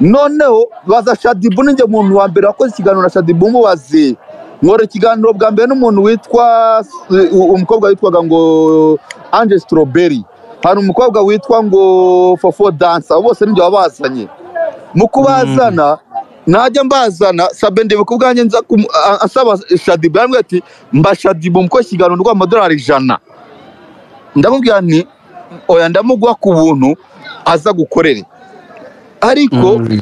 noneho baza shadibu ninjye muntu wa mbere wakoze ikiganiro na shadibu mubaze nkora ikiganiro bwa mbere n'umuntu witwa umukobwa witwaga ngo anje strawberry hari umukobwa witwa ngo fofo dansa abo bose ninjye wabazanye mu kubazana najya mbazana sabe ndebe ku bwanjye nza kumu- a- asaba shadibu yambwira ati mba shadibu mukoze ikiganiro rw'amadolari ijana ndamubwira nti oya ndamuguha ku buntu aza gukorere ariko Mm.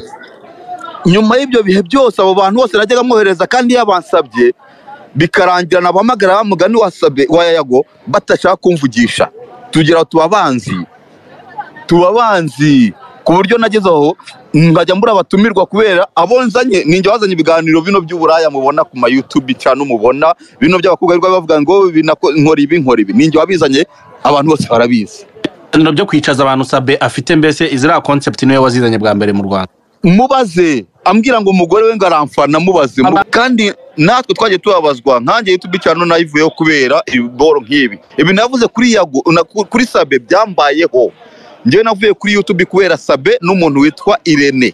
nyuma y'ibyo bihe byose abo bantu bose najyaga amwohereza kandi yabansabye bikarangira nabahamagara bamugani wasabye wa yayago batashaka kumvugisha tugira tuba abanzi tuba abanzi ku buryo nageze aho nkajya mbura abatumirwa kubera abo nzanye ninjye wazanye ibiganiro bino by'uburaya mubona ku ma YouTube cyane mubona bino by'abakobwa birirwa bavuga ngo binako- nkora ibi nkora ibi ninjye wabizanye abantu bose barabizi ibiganiro byo kwicaza abantu sabe afite mbese iziriya konsepti niwe wazizanye bwa mbere mu rwanda mubaze ambwira ngo umugore we ngo aramfana mubaze mu- Aba- kandi natwe twagiye tubabazwa nkanjye youtube cyane nayivuyeho kubera ibiboro nk'ibi ibi navuze kuri yago na- kuri sabe byambayeho njyewe navuye kuri youtube kubera sabe n'umuntu witwa irene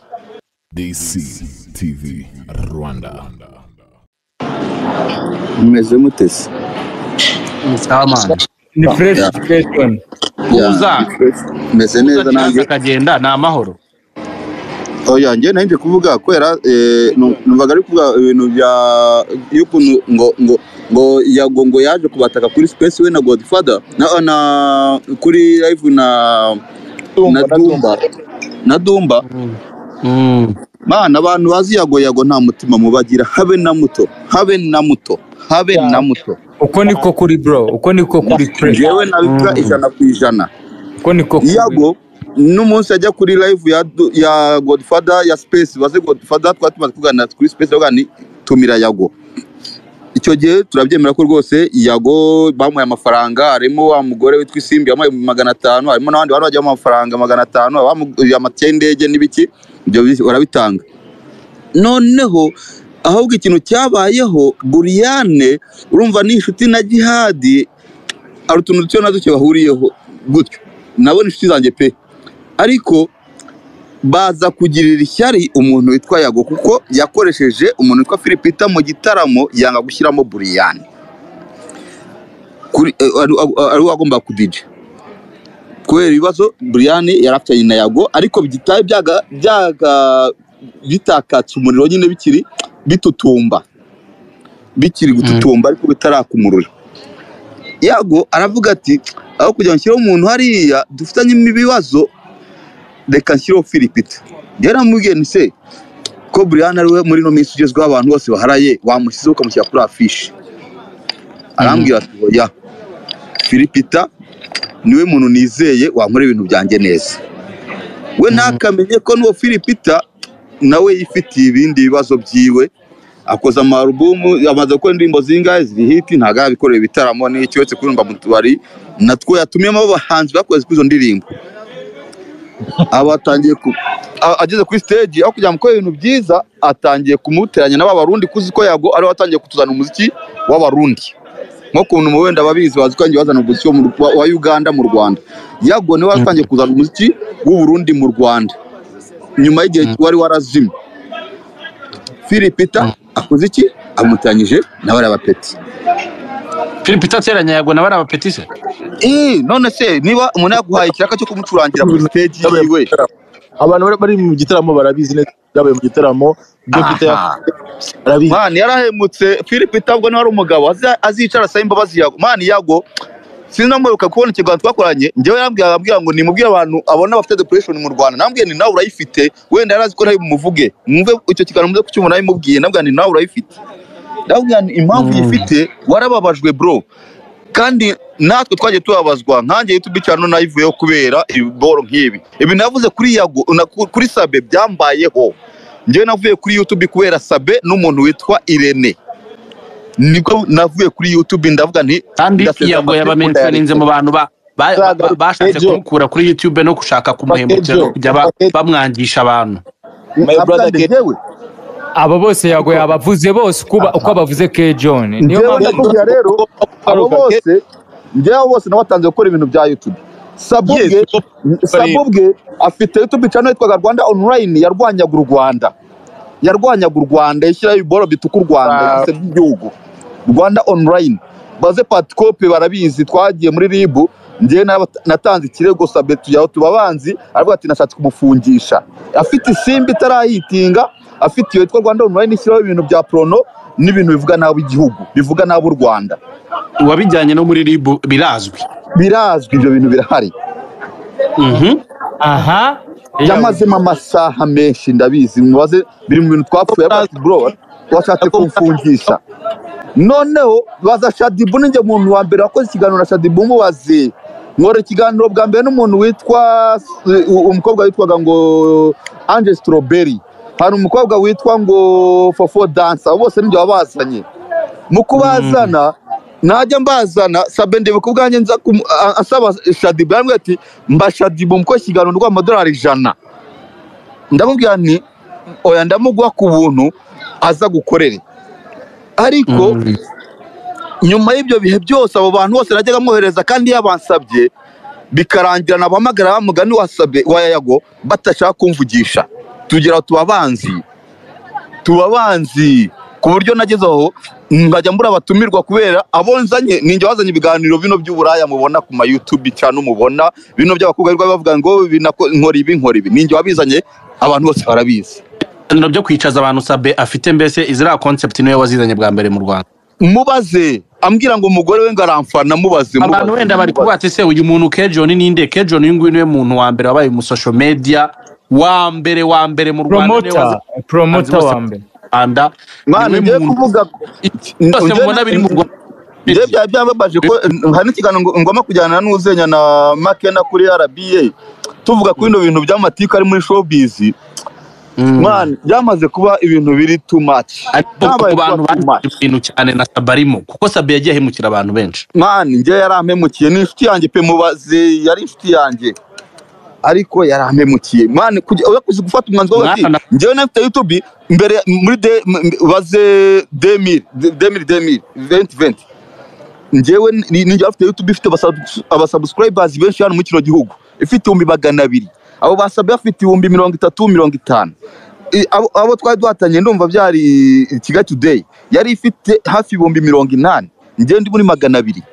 DC TV Rwanda. mumeze mutese musamani ni fresh situation Uza. meze neza nanjye akagenda ni amahoro oya njye nahinje kuvuga kubera eh, nu- numvaga ari kuvuga ibintu bya y'ukuntu ngo ngo ngo yago ngo yaje kubataka kuri space we na godfather na, na kuri live na na dumba na dumba Mm. mana abantu bazi yago yago nta mutima mubagira habe na muto habe na muto habe na muto uko niko kuri bro uko niko kuri fresh jewe nabikora Mm. ijana ku ijana uko niko kuri yago n'umunsi ajya kuri live ya, du- ya godfather ya space baze godfather twari tumaze kuganira kuri space bavuga ni tumira yago icyo gihe turabyemera ko rwose yago bamuhaye amafaranga harimo wa mugore witwa isimbi yamuhaye magana atanu harimo n'abandi bantu bagiye bamuha amafaranga magana atanu abamuguye amatike y'indege n'ibiki ibyo bi- barabitanga noneho ahubwo ikintu cyabayeho buriyane urumva ni inshuti na gihadi hari utuntu duke na duke bahuriyeho gutyo nabo ni inshuti zanjye pe ariko baza kugirira ishyari umuntu witwa yago kuko yakoresheje umuntu witwa filipita mu gitaramo yanga gushyiramo buriyani kuri eh, ari ari we wagombaga kudija kubera ibibazo buriyani yarafitanye na yago ariko bitari byaga byaga bitakatse umuriro nyine bikiri bitutumba bikiri gututumba ariko bitaraka umuriro yago aravuga ati aho kugira ngo nshyireho umuntu hariya dufitanye ibibazo reka nshyireho filipita rero namubwiye ni se ko buriyani ariwe muri ino minsi ugezweho abantu bose baharaye wamushyizeho ukamushyira kuri afishi arambwira ati oya filipita niwe muntu nizeye wankora ibintu byanjye neza we ntakamenye ko n'uwo filipita nawe yifitiye ibindi bibazo byiwe akoze amarubumu amaze gukora indirimbo zingahe ziri hiti ntabwo arabikorera ibitaramo n'icyo uretse kuririmba mu tubari natwo yatumiyemo abahanzi bakoze kuri izo ndirimbo aba atangiye ku a- ageze kuri stage aho kugira ngo akore ibintu byiza atangiye kumuteranya n'abarundi kuzi ko yago ariwe watangiye kutuzana umuziki w'abarundi nko kuntu mu wenda ababizi bazi ko yagiye bazana umuziki wo mu Rw- wa Uganda mu Rwanda yago niwe watangiye kuzana umuziki w'Uburundi mu Rwanda nyuma y'igihe wari warazimye Filipita akoze iki amuteranyije na bariya bapeti philip itateranya yagwa na bariya bapetise Eh, none se niba umuntu yaguhaye ikiraka cyo kumucurangira kuri stage yiwe abantu bari bari mu gitaramo barabizi neza byabaye mu gitaramo ibyo bita aha. barabizi mani yarahemutse philippe itabwo niwe ari umugabo azi- azicara sabe imbabazi yago mani yago sinamwibuka kubona ikiganiro twakoranye njyewe yarambwira arambwira ngo nimubwire abantu abona bafite depression mu rwanda nambwiye ni nawe urayifite wenda yari azi ko nawe mumuvuge mwumve icyo kiganiro muze kucyumva nawe mubwiye nabwira ni nawe urayifite ndabwira nti impamvu Mm. uyifite warababajwe bro kandi natwe twagiye tubabazwa nkanjye youtube cyane nayivuyeho kubera ibiboro nk'ibi ibi navuze kuri yago na, ku- kuri sabe byambayeho njyewe navuye kuri youtube kubera sabe n'umuntu witwa irene nibwo navuye kuri youtube ndavuga nti kandi ndasezera yagwa amateka yabamenshoninze mu bantu ba- ba- ba- ba- bashatse Ejo. kumukura kuri youtube no gushaka kumuhemukira no kujya ba- bamwangisha abantu My Avuga brother nti Ke- njyewe abo bose yago yabavuze bose uko ba- uko abavuze ke John niyo njyewe mpamvu ndakubwira rero abo bose njyewe abo bose nabatanze gukora ibintu bya youtube sabubwe Yes, Bob- sabubwe afite youtube channel yitwaga rwanda online yarwanyaga u rwanda yarwanyaga u rwanda ishyiraho ibiboro bituka u rwanda Wow. byose by'igihugu rwanda online baze patikope barabizi twagiye muri ribu njyewe naba- natanze ikirego sabe tujyaho tuba abanzi aravuga ati nashatse kumufungisha afite isimbi itarayitinga afite iyo yitwa rwanda online ishyiraho ibintu bya prono n'ibintu bivuga nabi igihugu bivuga nabi u rwanda uwabijyanye no muri rib birazwi birazwi ibyo bintu birahari Mhm. aha yamazemo amasaha menshi ndabizi mubaze biri mu bintu twapfuye aravuga ati bro washatse kumfungisha noneho baza shadibu ninjye muntu wa mbere wakoze ikiganiro na shadibu mubaze nkora ikiganiro bwa mbere n'umuntu witwa u- umukobwa witwaga ngo ange strawberry hari umukobwa witwa ngo fofo dansa abo bose nibyo babazanye mu kubazana najya mbazana sabe ndebe ku bwanjye nza kumu- a- asaba shadibu yambwira ati mba shadibu mukoze ikiganiro ndiguha amadolari ijana ndamubwira nti oya ndamuguha ku buntu aza gukorere ariko Mhm. nyuma y'ibyo bihe byose abo bantu bose najyaga mwohereza kandi iyo bansabye bikarangira nabahamagara wa mugani wasabye wa yayago batashaka kumvugisha tugira ngo tuba abanzi tuba abanzi ku buryo nageze aho nkajya mbura abatumirwa kubera abo nzanye ninjye wazanye ibiganiro bino by'uburaya mubona ku ma YouTube cyane mubona bino by'abakobwa birirwa bavuga ngo binako- nkora ibi nkora ibi ninjye wabizanye abantu bose barabizi ibiganiro byo kwicaza abantu sabe afite mbese iziriya concept niwe wazizanye bwa mbere mu rwanda mubaze ambwira ngo umugore we ngo aramfana mubaze abantu mubaze, wenda bari mubaze. kuvuga ati se uyu muntu kejoni ninde kejoni uyu nguyu niwe muntu wa mbere wabaye mu social media wa mbere wa mbere mu rwanda niwe promota wazi- promota azi bose wa mbere mu rwanda mwana niwe ngiye muntu- kuvuga Iki- byose Ujye- mubona biri mu rwanda njye byaba byambabaje ko hari n'ikiganiro ngo- ngomba kujyana n'uzenya na makena kuri rba tuvuga ku bino bintu by'amatiku ari muri showbiz Mm. mwana byamaze kuba ibintu biri too much ariko Byabaye ku bantu kuba too bazi much. ibintu cyane na sabe arimo kuko sabe yagiye ahemukira abantu benshi mwana njye yarampemukiye ni inshuti yanjye pe mubaze yari inshuti yanjye ariko yarampemukiye mwana kujya- oya kuzi gufata umwanzuro wo ati Mwana- njyewe nafite youtube mbere muri de m- m- baze demiri demiri demiri venti venti njyewe ni- ninjye bafite youtube ifite abasub- abasubscribers benshi hano muri kino gihugu ifite ibihumbi magana abiri abo basabwe bafite ibihumbi mirongo itatu mirongo itanu I- abo- abo twari duhatanye ndumva byari kigali today yari ifite hafi ibihumbi mirongo inani njyewe ndi muri magana abiri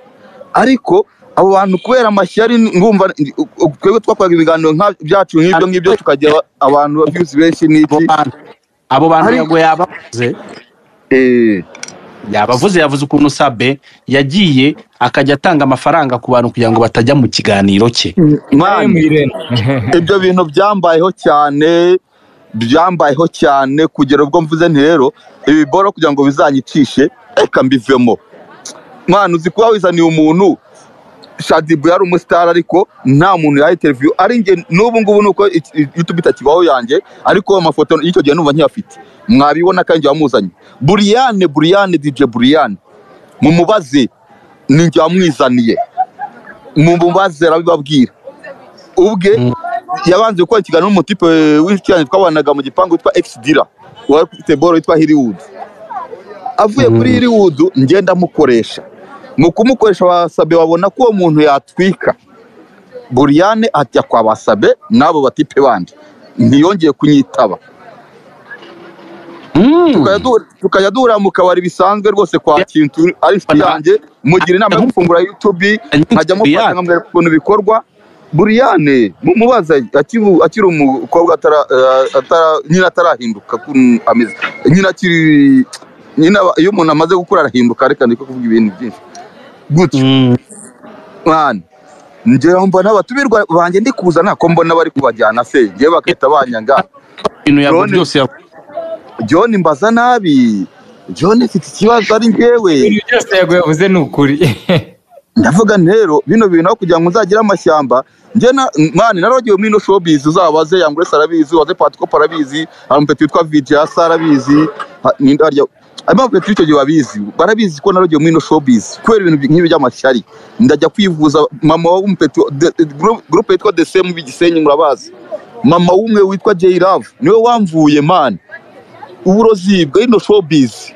ariko abo bantu kubera amashyari ngumva twebwe twakoraga ibiganiro nka- byacu nk'ibyo ngibyo tukagira aba- abantu views benshi abo n'iki bantu abo bantu Ari- yago yabavuze Eh, yabavuze yavuze ukuntu sabe yagiye akajya atanga amafaranga ku bantu kugira ngo batajya mu kiganiro cye man, Irene. ibyo bintu byambayeho cyane byambayeho cyane kugera ubwo mvuze nti rero ibiboro kugira ngo bizanyicishe reka mbivemo mwana uzi kuba wizaniye umuntu shadibu yari umusitari ariko nta muntu yaha interiviyu ari njye n'ubu ngubu ni uko iki- youtube itakibaho yanjye ariko amafoto y'icyo gihe numva nkiyafite mwabibona kandi njye wamuzanye buriyane buriyane dije buriyane mumubaze ni njye wamwizaniye mumubaze arabibabwira ubwe yabanje gukora ikiganiro n'umutipe w'inshuti yanjye twabanaga mu gipangu witwa ekisidira wari ufite boro witwa hiriwudu avuye kuri hiriwudu ngenda amukoresha mu kumukoresha basabe babona ko uwo muntu yatwika buriyane ajya kwa basabe n'abo batipe bandi ntiyongeye kunyitaba Mm. Tukajya duhura- tukajya duhura mu kabari bisanzwe rwose kwa kintu ari inshuti yanjye mugira inama yo gufungura youtube nkajya mufasha Buriyane. nkamwereka ukuntu bikorwa buriyane mumubaza akibu- akiri umukobwa atara- eh, atara- nyine atarahinduka ukuntu ameze nyine akiri nyine aba- iyo umuntu amaze gukura arahinduka reka ndeke kuvuga ibintu byinshi gutyo Mm. mwana njyewe mbona abatumirwa banjye ndi kuza ntako mbona bari kubajyana se njyewe bagahita banyanga ibintu yago Drone. byose yago john mbaza nabi john mfite ikibazo ari njyewe ibintu byose yago yavuze ni ukuri ndavuga nti rero bino bintu aho kugira ngo uzagire amashyamba njye na mani naragiye muri ino showbiz uzabaze yangure sarabizi waze patikopo arabizi hari umupeti witwa vijaya sarabizi n'indarya harimo abapeti w'icyo gihe babizi barabizi ko naragiye muri ino showbiz kubera ibintu bi- nk'ibi by'amashyari ndajya kwivuza mama w'umupeti gurupe yitwa desemu b'igisenyi murabazi mama w'umwe witwa jay love niwe wamvuye mani uburozi bw'ino showbiz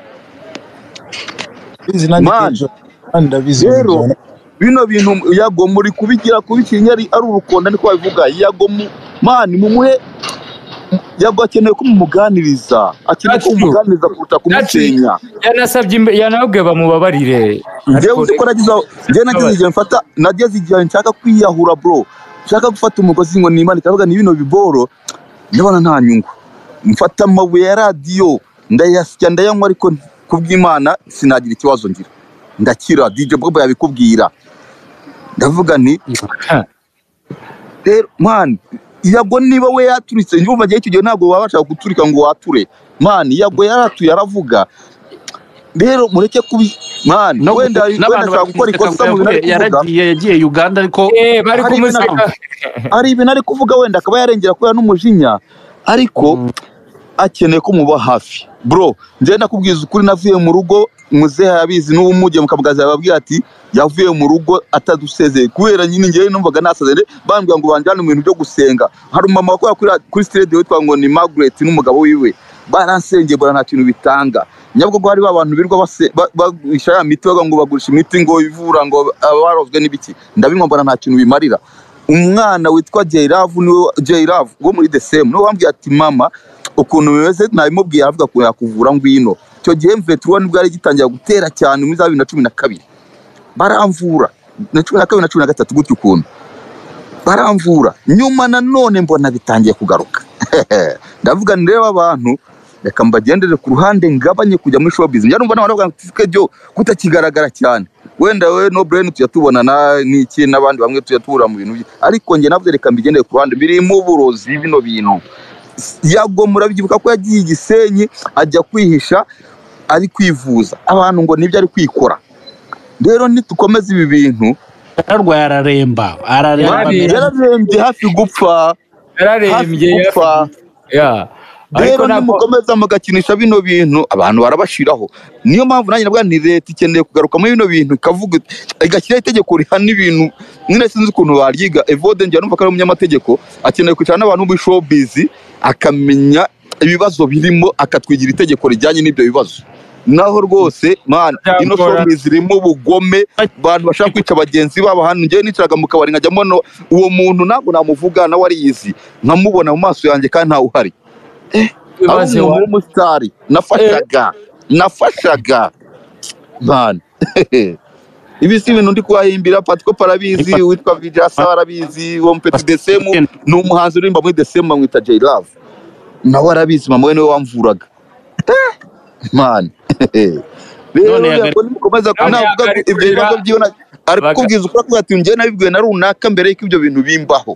Bizi nanjye Man. Kejo. Kandi ndabizi Rero, Bizi. bino bintu yago muri kubigira kubicinya ari ari urukonda niko babivuga yago mu- mani mumuhe yago akeneye ko mumuganiriza akeneye ko That's true. mumuganiriza kuruta kumusenya yanasabye imbe- yanababwiye bamubabarire njyewe Ariko uzi ko nagize aho- njyewe nagize igihe mfata nageze igihe nshaka kwiyahura bro nshaka gufata umugozi ngo nimanika avuga ni bino biboro ndabona nta nyungu mfata amabuye ya radiyo ndayasya ndayanywa ariko kubw'imana sinagira ikibazo ngira ndakira DJ Bobo yabikubwira ndavuga nti Ha. rero mani yago niba we yaturitse ndumva gihe icyo gihe ntabwo wabasha guturika ngo wature mani yago yaratuye aravuga rero mureke kubi mani No wenda gutukana wenda n'abantu ashobora gukora ikosa mu bintu ari bakamuteka kuvuga ngo yaragiye yagiye Uganda ariko Eh, bari Hari kumuseka ibintu- hari ibintu ari kuvuga wenda akaba yarengera kubera n'umujinya ariko akeneye ko muba hafi bro njyewe nakubwiza ukuri navuye mu rugo muzehe yabizi n'ubu mujye mukamugaza yababwira ati yavuye mu rugo atadusezeye kubera nyine njyewe numvaga nasazere bambwira ngo banjyane mu bintu byo gusenga hari umumama wakora kuri, kuri sitade witwa ngo ni Margaret n'umugabo wiwe baransengeye bora nta kintu bitanga nyabwo hari ba bantu birirwa base- ba- bagurisha ya miti bavuga ngo bagurisha imiti ngo ivura ngo abarozwe n'ibiki ndabinywa mbona nta kintu bimarira umwana witwa Jairavu niwe Jairavu wo muri the same niwe wambwiye ati mama ukuntu bimeze nabimubwiye avuga ko yakuvura ngwino icyo gihe mvetuwa nibwo yari gitangira gutera cyane muri za bibiri na cumi na kabiri baramvura na cumi na kabiri na cumi na gatatu gutyo ukuntu baramvura nyuma nanone mbona bitangiye kugaruka ndavuga nti rero abantu reka mbagendere ku ruhande ngabanye kujya muri showbiz njya numva n'abantu bavuga ngo byo kutakigaragara cyane wenda we no brain tujya tubona na n'iki n'abandi bamwe tujya tubura mu bintu bye ariko njye navuze reka mbigendere ku ruhande birimo uburozi bino bintu yago murabyibuka ko yagiye i gisenyi ajya kwihisha ari kwivuza abantu ngo nibyo ari kwikora rero nitukomeza ibi bintu yararwaye araremba araremba Yari- yararembye hafi gupfa yararembye hafi yara- gupfa Yeah. ariko rero ntabwo nimukomeza mugakinisha bino bintu abantu barabashiraho niyo mpamvu nanjye navuga ni leta ikeneye kugaruka muri bino bintu ikavuga igashyiraho itegeko rihana ibintu nyine sinzi ukuntu baryiga evode njya numva ko ari umunyamategeko akeneye kwicara n'abantu bo muri showbiz akamenya ibibazo birimo akatwigira itegeko rijyanye n'ibyo bibazo naho rwose man ino Byagora. showbiz irimo ubugome abantu bashaka kwica bagenzi babo hano njyewe nicaraga mu kabari nkajya mbona uwo muntu ntabwo namuvuga nawe ariyizi nkamubona mu maso yanjye kandi ntawe uhari ari ibibazo umuntu w'umusitari nafashaga nafashaga man ibi si ibintu ndi kubahimbira patiko parabizi witwa vijasa arabizi wo mupeti desemu ni umuhanzi uririmba muri desemu bamwita jay love nawe arabizi mama we niwe wamvuraga Eh, man rero None yagari- yabwo nimukomeza None kunavuga yagari- ibyo bibazo by'iyo na- ari Baga- kukubwiza ukuri akubwira ati njyewe nabibwiwe na runaka mbere y'uko ibyo bintu bimbaho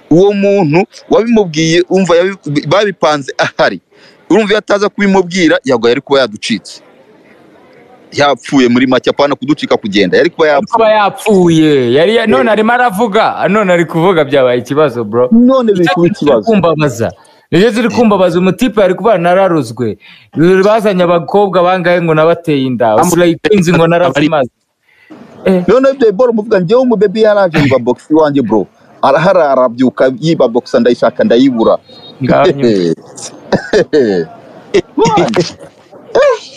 uwo muntu wabimubwiye umva yabi- babipanze ahari urumva iyo ataza kubimubwira yagwa yari kuba yaducitse yapfuye muri make apana kuducika kugenda yari kuba yapfuye kuba yapfuye yari none arimo aravuga none ari kuvuga byabaye ikibazo bro none biri kuba ikibazo kumbabaza nicyo ziri kumbabaza umutipe ari kuba nararozwe bazanye abakobwa bangahe ngo nabateye inda usurayikunzi ngo narazimaze none ibyo bolo muvuga njyewe umubebe yaraje mba bogisi iwanjye bro arahara arabyuka yiba bogisi ndayishaka ndayibura ngaho nyuma.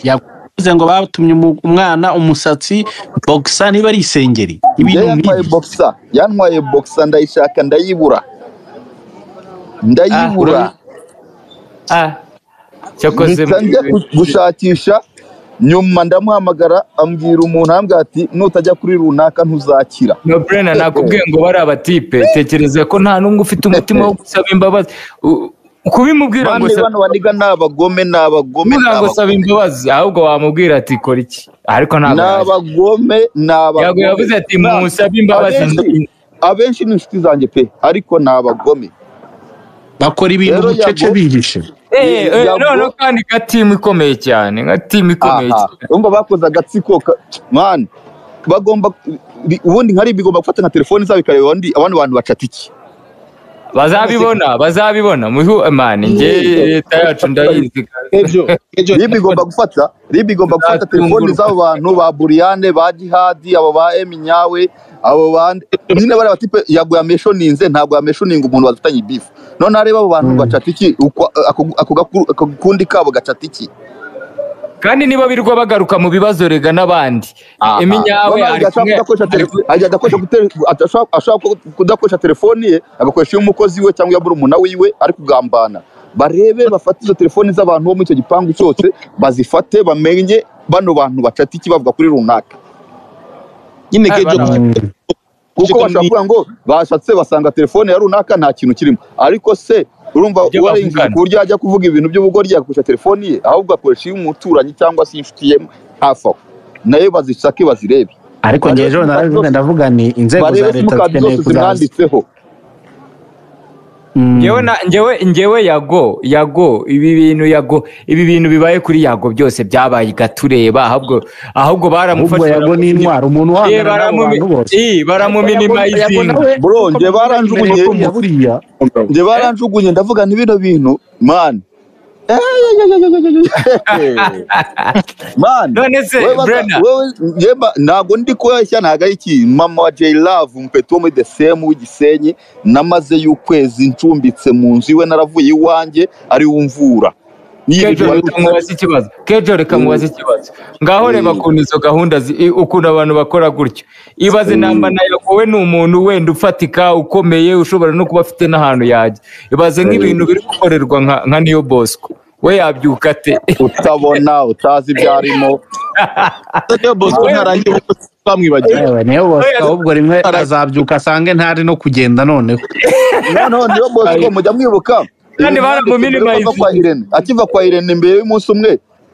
yavuze ngo batumye umu- umwana umusatsi boxa niba ari isengeri Njyewe ibintu yantwaye nk'ibi bogisa yantwaye bogisa ndayishaka ndayibura ndayibura Ah, Ah, cyakoze mpita njya gu- gushakisha nyuma ndamuhamagara ambwira umuntu ambwira ati nutajya kuri runaka ntuzakira no brena nakubwiye ngo bari abatipe tekereza ko nta n'umwe ufite umutima wo gusaba imbabazi U- kubimubwira ngo bane saba- bano baniga ni abagome ni abagome ni kuvuga ngo abagome saba imbabazi ahubwo wamubwira ati kora iki ariko ni ntabwo yaje. abagome ni Yago abagome yavuze ati Nta- musabe imbabazi abenshi- abenshi ni inshuti zanjye pe ariko ni abagome bakora ibintu Rero bucece Yago- bihishe Eh, eh, Yago- none kandi nka timu ikomeye cyane nka timu ikomeye aha cyane urumva bakoze agatsiko ka- mani bagomba bi- ubundi nkari bigomba gufata nka telefoni zabo ikareba undi abandi bantu bacata iki bazabibona bazabibona muhu mani njye leta yacu ndayizi Kejo, Kejo, rib igomba gufata rib igomba gufata telefoni z'abo bantu ba buriyane ba jihadi abo ba eminyawe abo bandi nyine bari batipe yaguye ameshoninze ntabwo yameshoninga umuntu badufitanye ibifu none areba abo bantu bacata iki Uko- ako ako gaku- ako gakundi kabo gacata iki kandi niba birirwa bagaruka mu bibazo rega n'abandi Ah, emi ah. nyawe Noneho ari agashaka kumwe kudakoresha ari tele- ajya agakoresha gute- adashaka- ashaka kudakoresha telefoni ye agakoresha iy'umukozi we cyangwa iya murumuna wiwe ari kugambana barebe bafate izo telefoni z'abantu bo muri icyo gipangu cyose bazifate bamenye bano bantu bacata iki bavuga kuri runaka nyine kejo bana- kuko bashobora kuvuga ngo bashatse basanga telefone ya runaka nta kintu kirimo ariko se urumva Ibyo warengeje bavugana. ku buryo yajya kuvuga ibintu by'ubugoryi agakoresha telefoni ye ahubwo akoresha iy'umuturanyi cyangwa se inshuti ye hafi aho nayo bazisake bazirebe ariko Barebe ngejeho simukadi narabivuga zose- ndavuga ni inzego za barebe leta simukadi zikeneye zose kuzaza zimwanditseho Mm. ngewe na ngewe ngewe yago yago ibi bintu yago ibi bintu bibaye kuri yago byose byabaye gatureba ahubwo ahubwo ahubwo baramufashe yago ni intwaro umuntu Eh, uhangana n'abo baramumi- bantu bose eh, baramuminimayizinga Bro, njye baranjugunye. buriya njye baranjugunye ndavuga ni bino bintu mani mani none se Wewe bata- brena wewe njemba ntabwo ndi kubeshya ntabwo ari ikintu mama wa J Love umupeti wo muri the same w'igisenyi namaze y'ukwezi ncumbitse mu nzu iwe naravuye iwanjye ari wumvura kejo reka mubaze ikibazo kejo reka mubaze ikibazo ngaho reba Mm. ukuntu izo gahunda zi- i- ukuntu abantu bakora gutyo ibaze namba na yago we ni umuntu wenda ufatika ukomeye ushobora no kuba afite n'ahantu yajya ibaze nk'ibintu biri gukorerwa nka nka niyo bosco we yabyuka ate utabona utazi ibyo arimo niyo bosco ntarangiye ubutasi bamwibagiwe yewe niyo bose ahubwo rimwe azabyuka asange ntari no kugenda noneho noneho niyo bosco mujya mwibuka Kandi ibintu byanditse mbere baramuminimize. yo kuva kwa Irene. akiva kwa Irene mbere y'umunsi umwe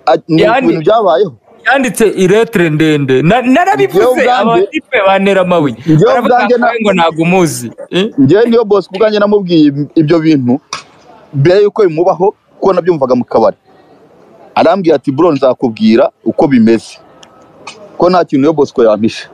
a- ni Yani- ibintu byabayeho yanditse iretere ndende Na- Njyewe narabivuze ubwanjye- abatipe bantera amabuye Njyewe baravuga ubwanjye na- ngo ngo ntabwo umuzi Eh? njyewe niyo bosco ubwanjye namubwiye ibyo bintu mbere y'uko bimubaho kuko nabyumvaga mu kabari arambwira ati bro nzakubwira uko bimeze ko nta kintu iyo bosco yampishe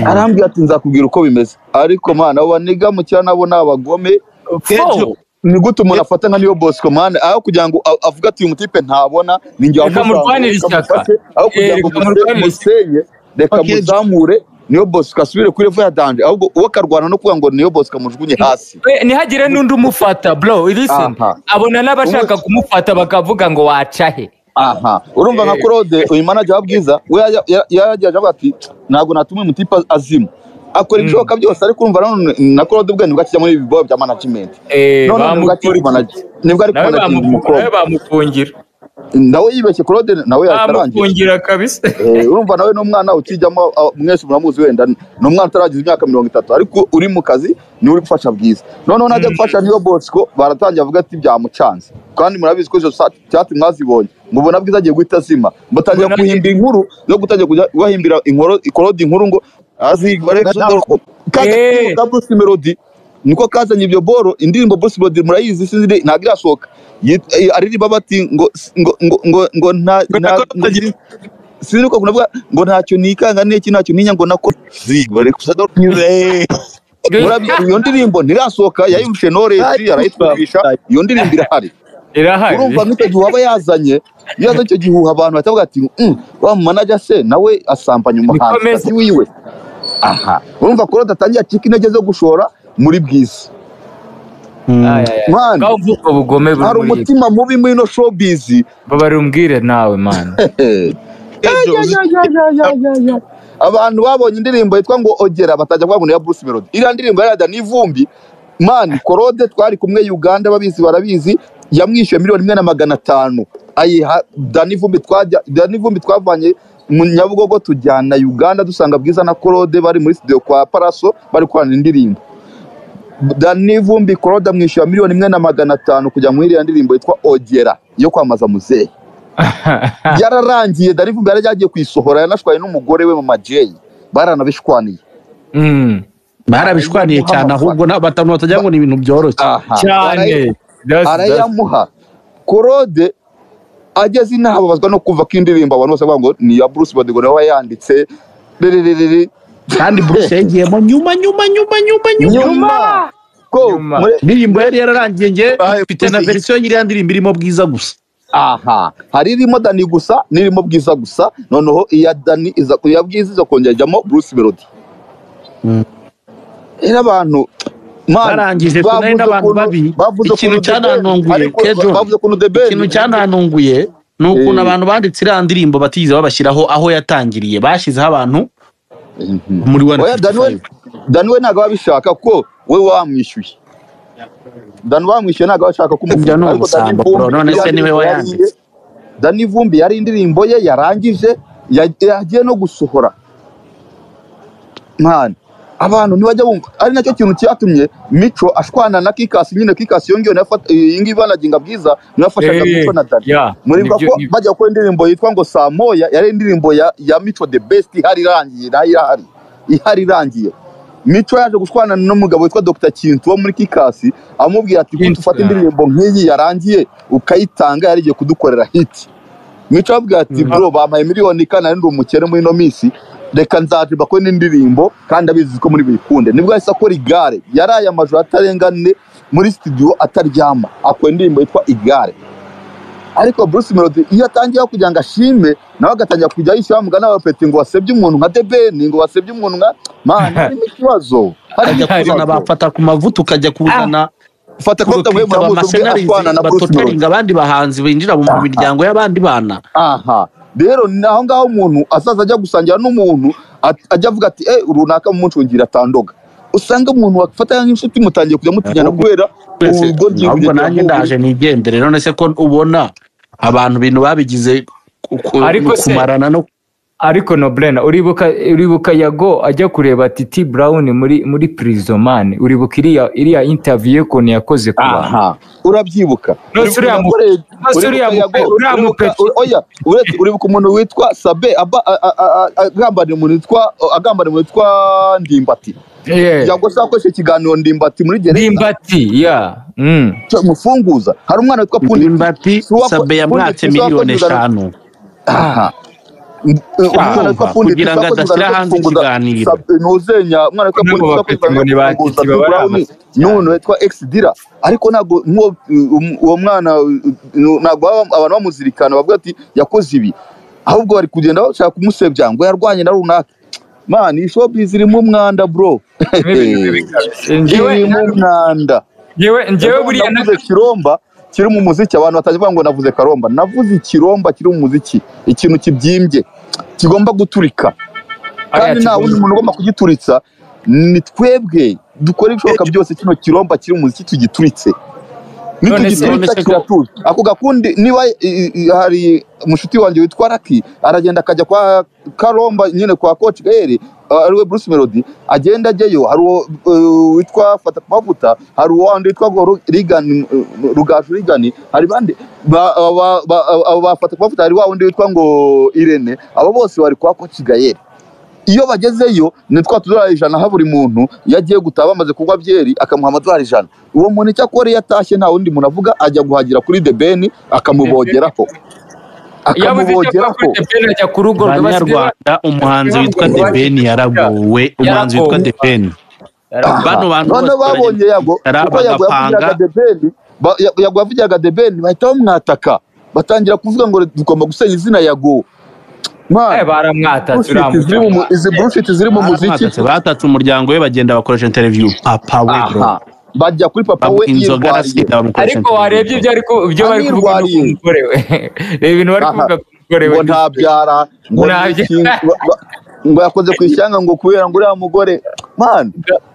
arambwira ati nzakubwira uko bimeze ariko mana abo baniga mu cyaro nabo ni abagome kejo ni gute umuntu afata nka niyo bosco mana aho kugira ngo a- avuge ati uyu mutipe ntabona ni njye Reka wamuzamura, murwanire reka ishyaka. mufashe." aho kugira Eh, ngo reka murwanire musenye reka Okay. muzamure niyo bosco asubire kuri revo ya danje ahubwo uwo akarwana no kuvuga ngo niyo bosco amujugunye hasi We, ntihagire n'undi umufata bro listen Aha. abona n'abashaka kumufata bakavuga ngo waca he aha urumva nka claude uyu manager wa bwiza we yajya- ya- yaragiye avuga ati ntabwo natuma umutipe azima akora ibishoboka byose ariko urumva nanone na claude ubwe nibwo akijya muri ibi bibazo bya management Eh, none nibwo akiri bamukurikira. kumanager nibwo ari nawe kumanaginga bamufu- nawe umukobwa bamufungira nawe yibeshye claude nawe yatarangiye bamufungira kabisa Eh, urumva nawe n'umwana ukijyamo ah, mwese muramuzi wenda ni umwana utaragize imyaka mirongo itatu ariko uri mu kazi niwe uri gufasha bwiza noneho najya gufasha niyo bosco baratangiye avuga ati byamucanze kandi murabizi ko izo sa- cyatsi mwazibonye mubona bwiza agiye guhita azima batangira Mbona- guhimba inkuru no gutangira kujya bahimbira inkoro ikorode inkuru ngo Eh. kaza bruce melody niko kazanye ibyo boro indirimbo bruce melody murayizi sinzi ntabwo irasohoka Yit- eh, aririmba bati ngo ngo ngo ngo ngo nta Ngo nta- nakora utagira- sinzi uko kunavuga ngo ntacyo nikanga n'iki ntacyo ninya ngo nako zigwa reka usa n'ukuze Murabi- iyo ndirimbo ntirasohoka yayumvishe noresi arayitwumvisha iyo ndirimbo irahari irahari urumva nk'icyo gihe waba yazanye iyo yazanye icyo gihuha abantu batavuga ati "Mm, wa manager se nawe asambanya umuhanzi Nikomeze. wiwe aha urumva ko atangiye acika intege zo gushora muri bwiza Ay, ay, ay. Man. Ngaho mvuga ubwo bugome buri hari muri iyi- umutima mubi muri ino showbiz babari umbwire nawe mani kejo uzi- abantu babonye indirimbo yitwa ngo ogera batajya kuvuga ngo ni iya bruce melody iriya ndirimbo yarada n'ivumbi mani korode twari kumwe uganda babizi barabizi yamwishyuye miliyoni imwe na magana atanu ayiha dani vumbi twajya dani vumbi twavanye mu nyabugogo tujyana uganda dusanga bwiza na korode bari muri studio kwa paraso bari gukorana indirimbo dani vumbi korode amwishyura miliyoni imwe na magana atanu kujya muri iriya ndirimbo yitwa ogera yo kwamamaza muzehe yararangiye dani vumbi yari yagiye kuyisohora yanashwaye n'umugore we mama jay baranabishwaniye Mm. barabishwaniye cyane ahubwo na- batanu batagira ngo ni ibintu byoroshye aha cyane That's- that's- arayamuha korode ageze inaha babazwa no kumva ko indirimbo abantu bose bavuga ngo ni iya bruce bodigo nawe yayanditse riririririri kandi buruse yagiyemo nyuma nyuma nyuma nyuma nyuma nyuma ko Nyuma. muri indirimbo yari yararangiye nge Bahaye mfite na Bruce- verisiyo y'iriya ndirimbo irimo bwiza gusa aha hari irimo dani gusa n'irimo bwiza gusa noneho iya dani iza iya bwiza iza kongera ijyamo bruce melody Mm. rero abantu man, Barangije bavuze kunari n'abantu ukuntu- babi. bavuze Ikintu ukuntu The Best- cyananunguye, ariko Kejo. bavuze ukuntu the best ikintu cyananunguye ni ukuntu Eh. abantu banditse iriya ndirimbo batigeze babashyiraho aho yatangiriye bashyizeho abantu muri one oya dani we dani we ntabwo abishaka ko we wamwishyuye dani wamwishyuye ntabwo abashaka ko umufata. Ibyo ni Ariko Dani ubusambo, Vumbi bro. None se yari- ni we wayanditse? yari- dani vumbi yari indirimbo ye yarangije ya- yagiye no gusohora mwana abantu ntibajya bumva ari nacyo kintu cyatumye mico ashwana na kikasi nyine kikasi yongewe nafata iyi ngiyi banaginga bwiza niwe yafashaga Eh, mico na dani yeah, muribuka nibyo- ko nibyo. bajya gukora indirimbo yitwa ngo saa moya yari indirimbo ya, ya mico the best ihari irangiye nayo irahari ihari irangiye mico yaje gushwana n'umugabo witwa dr kintu wo muri kikasi amubwira ati Kintu, ufate yeah. indirimbo nk'iyi yarangiye ukayitanga yari igiye kudukorera hiti mico avuga ati bro bampaye miliyoni kandi ari ndi umukene muri ino minsi reka nzaje bakore n'indirimbo kandi abizi ko muri buyikunde nibwo yahise akora igare yaraye amajoro atarenga ane muri studio ataryama akora indirimbo yitwa igare ariko Bruce Melody iyo atangiye kugira ngo ashime nawe agatangira kujya yishyura bamugana bapeti ngo wasebye umuntu nka debeni ngo wasebye umuntu nka mana harimo ikibazo harimo ukajya kuzana ikibazo bafata ku mavuta ukajya kuzana fata ko kurutita mutamuhemura muzi ubwe amasenarizi ashwana na Bruce Melody batotaringa abandi bahanzi binjira mu miryango y'abandi bana aha rero ni aho ngaho umuntu azaza ajya gusangira n'umuntu at- ajya avuga ati eh runaka mumunshungira atandoga usanga umuntu wafatanya nk'inshuti mutangiye kujya mutinyana kubera ubwo ahubwo nanjye ndaje nigendere none se ko ubona abantu ibintu babigize ku- ku- Ariko se- kumarana no ariko nobrena uribuka uribuka yago ajya kureba titi brown muri muri prisomane uribuka iriya iriya interview ye ukuntu yakoze ku bantu aha urabyibuka Nonse uriya mu- nonse uriya mu- uriya mu- uribuka umuntu witwa sabe aba- a- a- a- a- agambaniye umuntu witwa agambaniye umuntu witwa ndimbati Yeah. yago se akoresha ikiganiro ndimbati muri gereza ndimbati ya Mm. mufunguza hari umwana witwa pundi ndimbati Suwa- sabe yamwatse Suwa- miliyoni Suwa- eshanu aha umwana witwa Urumva? Fundi Kugira ngo Tuzakoze adashyira ugana hanze kufunguza- ikiganiro. Sabe- ntuzenya umwana witwa Nabo Fundi bafite tuzakoze ngo ni ba kufunguza Titi baba ari Brown, amaso n'umuntu witwa X Dira ariko ntabwo nk'uwo um- uwo mwana uh, ntabwo baba- abantu bamuzirikana bavuga ati yakoze ibi ahubwo bari kugenda bashaka kumusebya ngo yarwanye na runaka man iyi showbiz irimo umwanda bro irimo Njyewe- umwanda njyewe njyewe buriya na- navuze kiromba kiri mu muziki abantu batavuga ngo navuze karomba navuze ikiromba kiri mu muziki ikintu kibyimbye kigomba guturika kandi Aya, nta wundi muntu ugomba kugituritsa ni twebwe dukora ibishoboka byose kino kiromba kiri mu muziki tugituritse None se- nitugituritsa none se ko- kiratuza ako gakundi niba i- i- hari mushuti wanjye witwa raki aragenda akajya kwa karomba nyine kwa coach gaere ariwe bruce melody agenda ajyayo hari uwo uh, witwa fata ku mavuta hari uwo wandi witwa ngo Ru- rigani uh, rugaju rigani hari bandi ba- ba- ba- abo ba fata ku mavuta hari wa wundi witwa ngo irene abo bose bari kwa coach gaere iyo bagezeyo ni twa tudorari ijana ha buri muntu iyo agiye gutaha bamaze kunywa byeri akamuha amadorari ijana uwo muntu icyo akora iyo atashye nta wundi muntu avuga ajya guhagira kuri debeni akamubogeraho yabuze icyo akora akamubogeraho kuri Debeni ajya ku rugo basigaye banyarwanda umuhanzi witwa basigaye debeni yaragowe umuhanzi witwa Yaragowe. debeni bano bantu noneho bose babonye yago baragenda kuko yago bagapanga yavugiraga debeni ba- Ya- yago yavugiraga debeni bahita bamwataka batangira kuvuga ngo tugomba gusenya izina yago ba- eh, Man, baramwatse bullshit ziri mu mu- izi bullshit ziri mu muziki baratse batatse umuryango we bagenda bakoresha interview papa we bro aha bajya kuri papa we Bamu- inzoga yirwariye arasinda bamukoresha ariko warebye ibyo ari ku- ibyo bari kuvuga no ku Anirwariye. mugore we reba ibintu bari Aha. kuvuga ku mugore we ngo ntabyara ngo Nta ni bya- iki, ngo- ngo- ngo yakoze ku ishyanga ngo kubera ngo uriya mugore man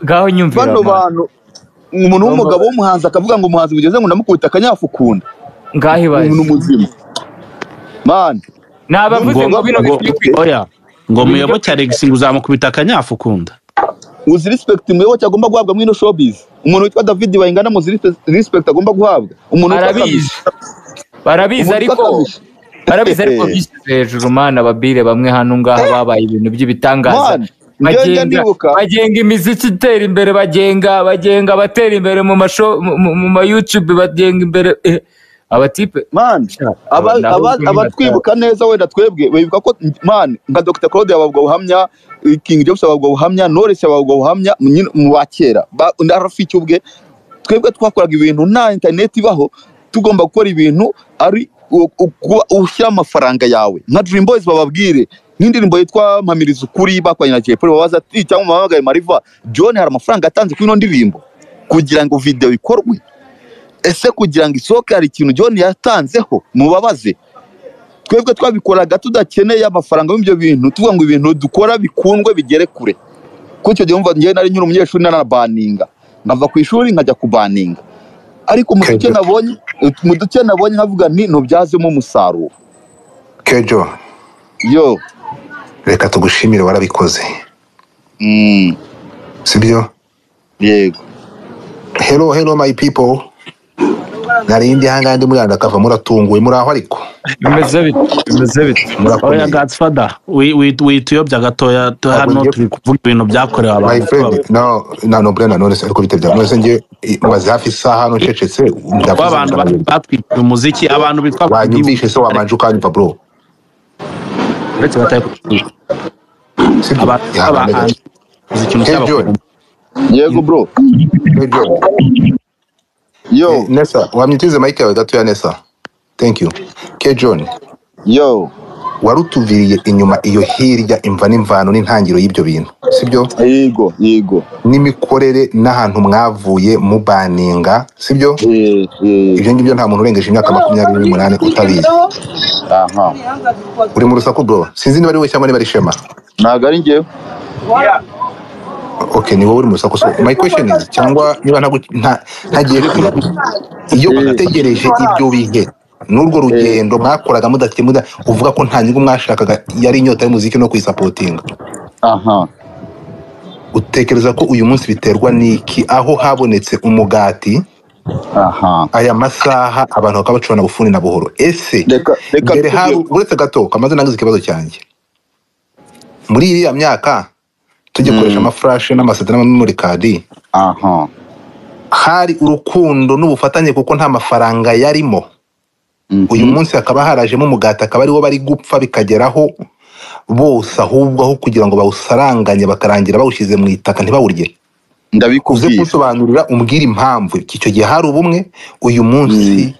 ngaho nyumvira bano mama. bantu umuntu w'umugabo w'umuhanzi akavuga ngo umuhanzi bugeze ngo ndamukubita akanyafukunda ngaho ibaye umuntu muzima man nabavuze ngo bino Ngo- bikwiriye oya ngo muyoboke alex ngo uzamukubita akanyafu ukunda uzi respect muyoboke agomba guhabwa muri ino showbiz umuntu witwa david bayingana muzi respe- respect agomba guhabwa umuntu witwa Kamichi- barabizi barabizi umuntu ariko witwa Kamichi. barabizi ariko bishyize hejuru mana ababire bamwe hano ngaha babaye ibintu by'ibitangaza Man, njya bagenga ndibuka bagenga imiziki itera imbere bagenga bagenga abatera imbere mu masho mu- mu- mu ma youtube bagenga imbere eh, abatipe man aba- Aba- aba- nabo- abatwibuka neza wenda twebwe bibuka ko man nka dr claude yababwa buhamya eh, king james yababwa buhamya knowless yababwa buhamya nyine mu ba kera ba- na rafiki ubwe twebwe twakoraga ibintu nta interineti ibaho tugomba gukora ibintu ari u- u- kuba ushyira amafaranga yawe nka dream boys bababwire nk'indirimbo yitwa mpamiriza ukuri bakoranye na jay polly babaza ati cyangwa mubahamagare mariva john hari amafaranga yatanze kuri ino ndirimbo kugira ngo video ikorwe ese kugira ngo isohoke hari ikintu John yatanzeho mubabaze twebwe twabikoraga tudakeneye amafaranga y'ibyo bintu tuvuga ngo ibintu dukora bikundwe bigere kure kuko icyo gihe wumva njyewe nari nyiri umunyeshuri narabaninga nkava ku ishuri nkajya kubaninga ariko mu duce nabonye mu duce nabonye nkavuga nti ntubyazemo umusaruro kejo yo reka tugushimire warabikoze mm, sibyo yego hello hello my people nari ndi ahangaha ndi muri akava muratunguwe muraho ariko bimeze bite bimeze bite murakomeye oya gatsfada wituyobya gatoya tu- hano Ahubwo turi kuvuga ibintu byakorewe my abantu friend no no no bwana none se ariko bitebya none se nge maze hafi isaha hano ncecetse ndavuze w'abantu ndavuze. batwikira umuziki abantu bitwa wanyumvishe se wabanje ukanyumva bro uretse bataye kutwika sibyo abantu b'abahanzi uzi ikintu Hey, cyabakora John. yego bro Kejo yo Eh, Nessa, wamwitize mike yawe gatoya Nessa. Thank you. K John, yo warutuviriye inyuma iyo hirya imva n'imvano n'intangiriro y'ibyo bintu. Sibyo? yego yego N'imikorere n'ahantu mwavuye mubaninga, sibyo? eh, eh, Ibyo ngibyo nta muntu urengeje imyaka makumyabiri n'umunani utabizi. aha Uri mu rusaku bro. Sinzi niba ari wowe cyangwa niba ari Shema. ntabwo ari njyewe Okay, ni wowe uri mu rusaku. So, my question is cyangwa niba nta nta- ntagiye kure. Iyo mwategereje ibyo bihe n'urwo rugendo mwakoraga mudakemuda uvuga ko nta nyungu mwashakaga yari inyota y'umuziki no kuyisapotinga aha utekereza ko uyu munsi biterwa n'iki aho habonetse umugati aha aya masaha abantu bakaba bacurana bufuni na buhoro ese reka reka mbere hari uretse gato kamaze nangize ikibazo cyanjye muri iriya myaka tugikoresha amafurashe n'amaseta n'amamemori kadi aha hari urukundo n'ubufatanye kuko nta mafaranga yarimo mhm, uyu munsi hakaba harajemo umugati akaba ariwo bari gupfa bikageraho bose ahubwo aho kugira ngo bawusaranganye bakarangira bawushyize mu itaka ntibawurye uze ndabikubwiye kunsobanurira umbwira impamvu icyo gihe hari ubumwe uyu munsi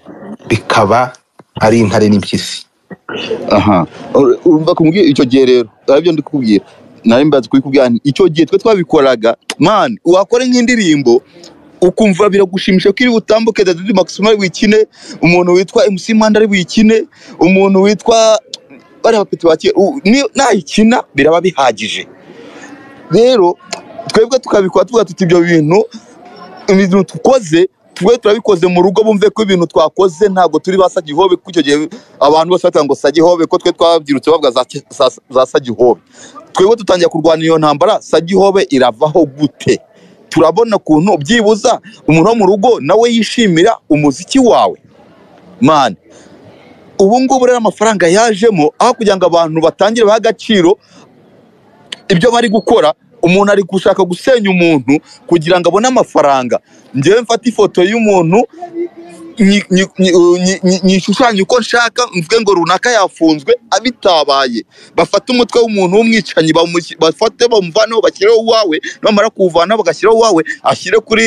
bikaba ari intare n'impyisi aha Ur- urumva kumbwira icyo gihe rero aribyo ndi kukubwira nari mbazi kubikubwira nti icyo gihe twe twabikoraga man wakora nk'indirimbo ukumva biragushimisha ko iri butambuke Daddy Maximo ari buyikine umuntu witwa MC Manda ari buyikine umuntu witwa bariya bapeti bakiye nayikina biraba bihagije rero twebwe tukabikora tuvuga tuti ibyo bintu ibintu dukoze twe turabikoze mu rugo bumve ko ibintu twakoze ntabwo turi ba sagihobe kuko icyo gihe abantu bose batanga ngo sagihobe ko twe twabyirutse bavuga za, ki- za, za sagihobe twebwe dutangiye kurwana iyo ntambara sagihobe iravaho gute turabona ukuntu byibuza umuntu wo mu rugo nawe yishimira umuziki wawe man ubu ngubu rero amafaranga yajemo aho kugira ngo abantu batangire bahe agaciro ibyo bari gukora umuntu ari gushaka gusenya umuntu kugira ngo abone amafaranga ngewe mfate ifoto y'umuntu nyi- nyi- nyi- nyi- nyi- nyishushanye uko nshaka mvuge ngo runaka yafunzwe abitabaye bafate umutwe w'umuntu w'umwicanyi bamush- bafate bamuvaneho bashyireho uwawe bamara kuwuvanaho bagashyiraho uwawe ashyire kuri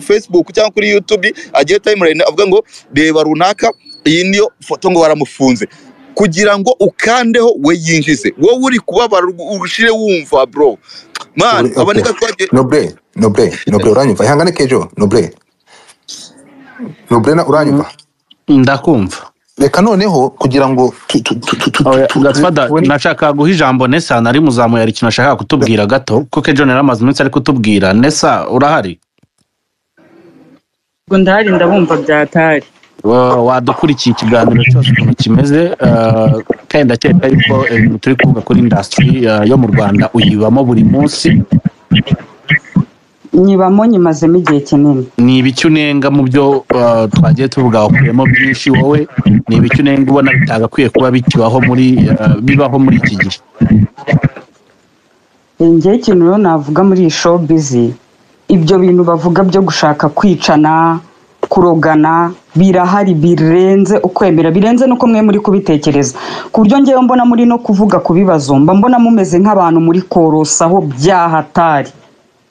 facebook cyangwa kuri youtube agire timeline avuga ngo reba runaka iyi niyo foto ngo baramufunze kugira ngo ukandeho we yinjize wowe uri kubabara ushire wumva bro man Uri- aboneka okay. twagiye nobre nobre nobre uranyumva ihangane kejo nobre nobre na- uranyumva ndakumva reka noneho kugira ngo tu- tu- tu- tu- tu- Oya, tu- Gatsfada, tubone- nashaka guha ijambo nesa nari muzamu yari ikintu ashaka kutubwira gato kuko ejo yari amaze iminsi ari kutubwira nesa urahari ubwo ndahari ndabumva byatari Wa- wadukurikiye ikiganiro cyose ukuntu kimeze eh, kandi ndakeka yuko ibintu turi kuvuga kuri indasitiri yo mu rwanda uyibamo buri munsi nyibamo nyimazemo igihe kinini ni ibiki unenga mu byo eh, twagiye tuvuga wakuyemo byinshi wowe ni ibiki unenga ubona bitagakwiye kuba bikibaho muri eh, bibaho muri iki gihe ngewe ikintu rero navuga muri iyi show bizi ibyo bintu bavuga byo gushaka kwicana kurogana birahari birenze ukwemera birenze n'uko mwe muri kubitekereza ku buryo ngewe mbona muri no kuvuga ku bibazo mba mbona mumeze nk'abantu muri korosaho byahatari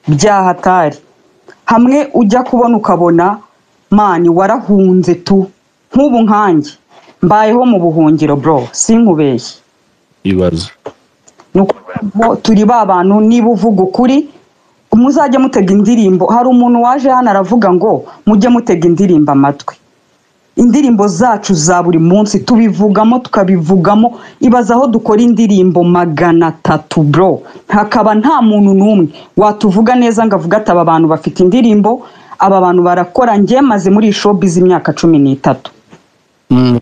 byahatari hamwe ujya kubona ukabona mani warahunze tu nk'ubu nkanjye mbayeho mu buhungiro bro sinkubeshye ibibazo ni ukuvuga ngo turi ba bantu niba uvuga ukuri muzajye mutega indirimbo hari umuntu waje hano aravuga ngo mujye mutega indirimbo amatwi indirimbo zacu za buri munsi tubivugamo tukabivugamo ibaza aho dukora indirimbo magana atatu bro hakaba nta muntu n'umwe watuvuga neza ngo avuge ati aba bantu bafite indirimbo aba bantu barakora njye maze muri iyi showbiz imyaka cumi n'itatu Mm.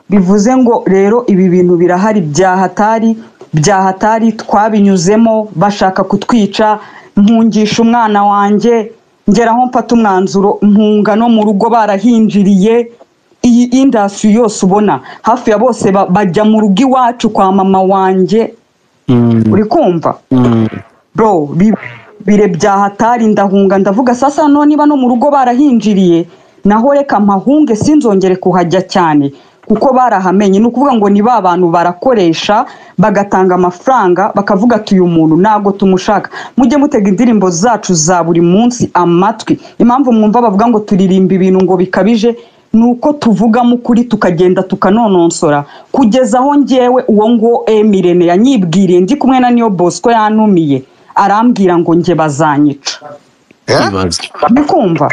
bivuze ngo rero ibi bintu birahari byahatari byahatari twabinyuzemo bashaka kutwica mpungisha umwana wanjye ngeraho mfata umwanzuro mpunga no mu rugo barahinjiriye iyi indasi yose ubona hafi ya bose ba- bajya mu rugo iwacu kwa mama wanjye Mm. uri kumva Mm. bro bi- bire bya hatari ndahunga ndavuga sasa no niba no mu rugo barahinjiriye naho reka mpahunge sinzongere kuhajya cyane kuko barahamenye ni ukuvuga ngo ni ba bantu barakoresha bagatanga amafaranga bakavuga ati uyu muntu ntabwo tumushaka mujye mutega indirimbo zacu za buri munsi amatwi impamvu mwumva bavuga ngo turirimba ibintu ngo bikabije ni uko tuvugamo ukuri tukagenda tukanononsora kugeza aho ngewe uwo nguwo emirene yanyibwiriye ndi kumwe na niyo bosco yantumiye arambwira ngo njye bazanyica Ibaze. ndikumva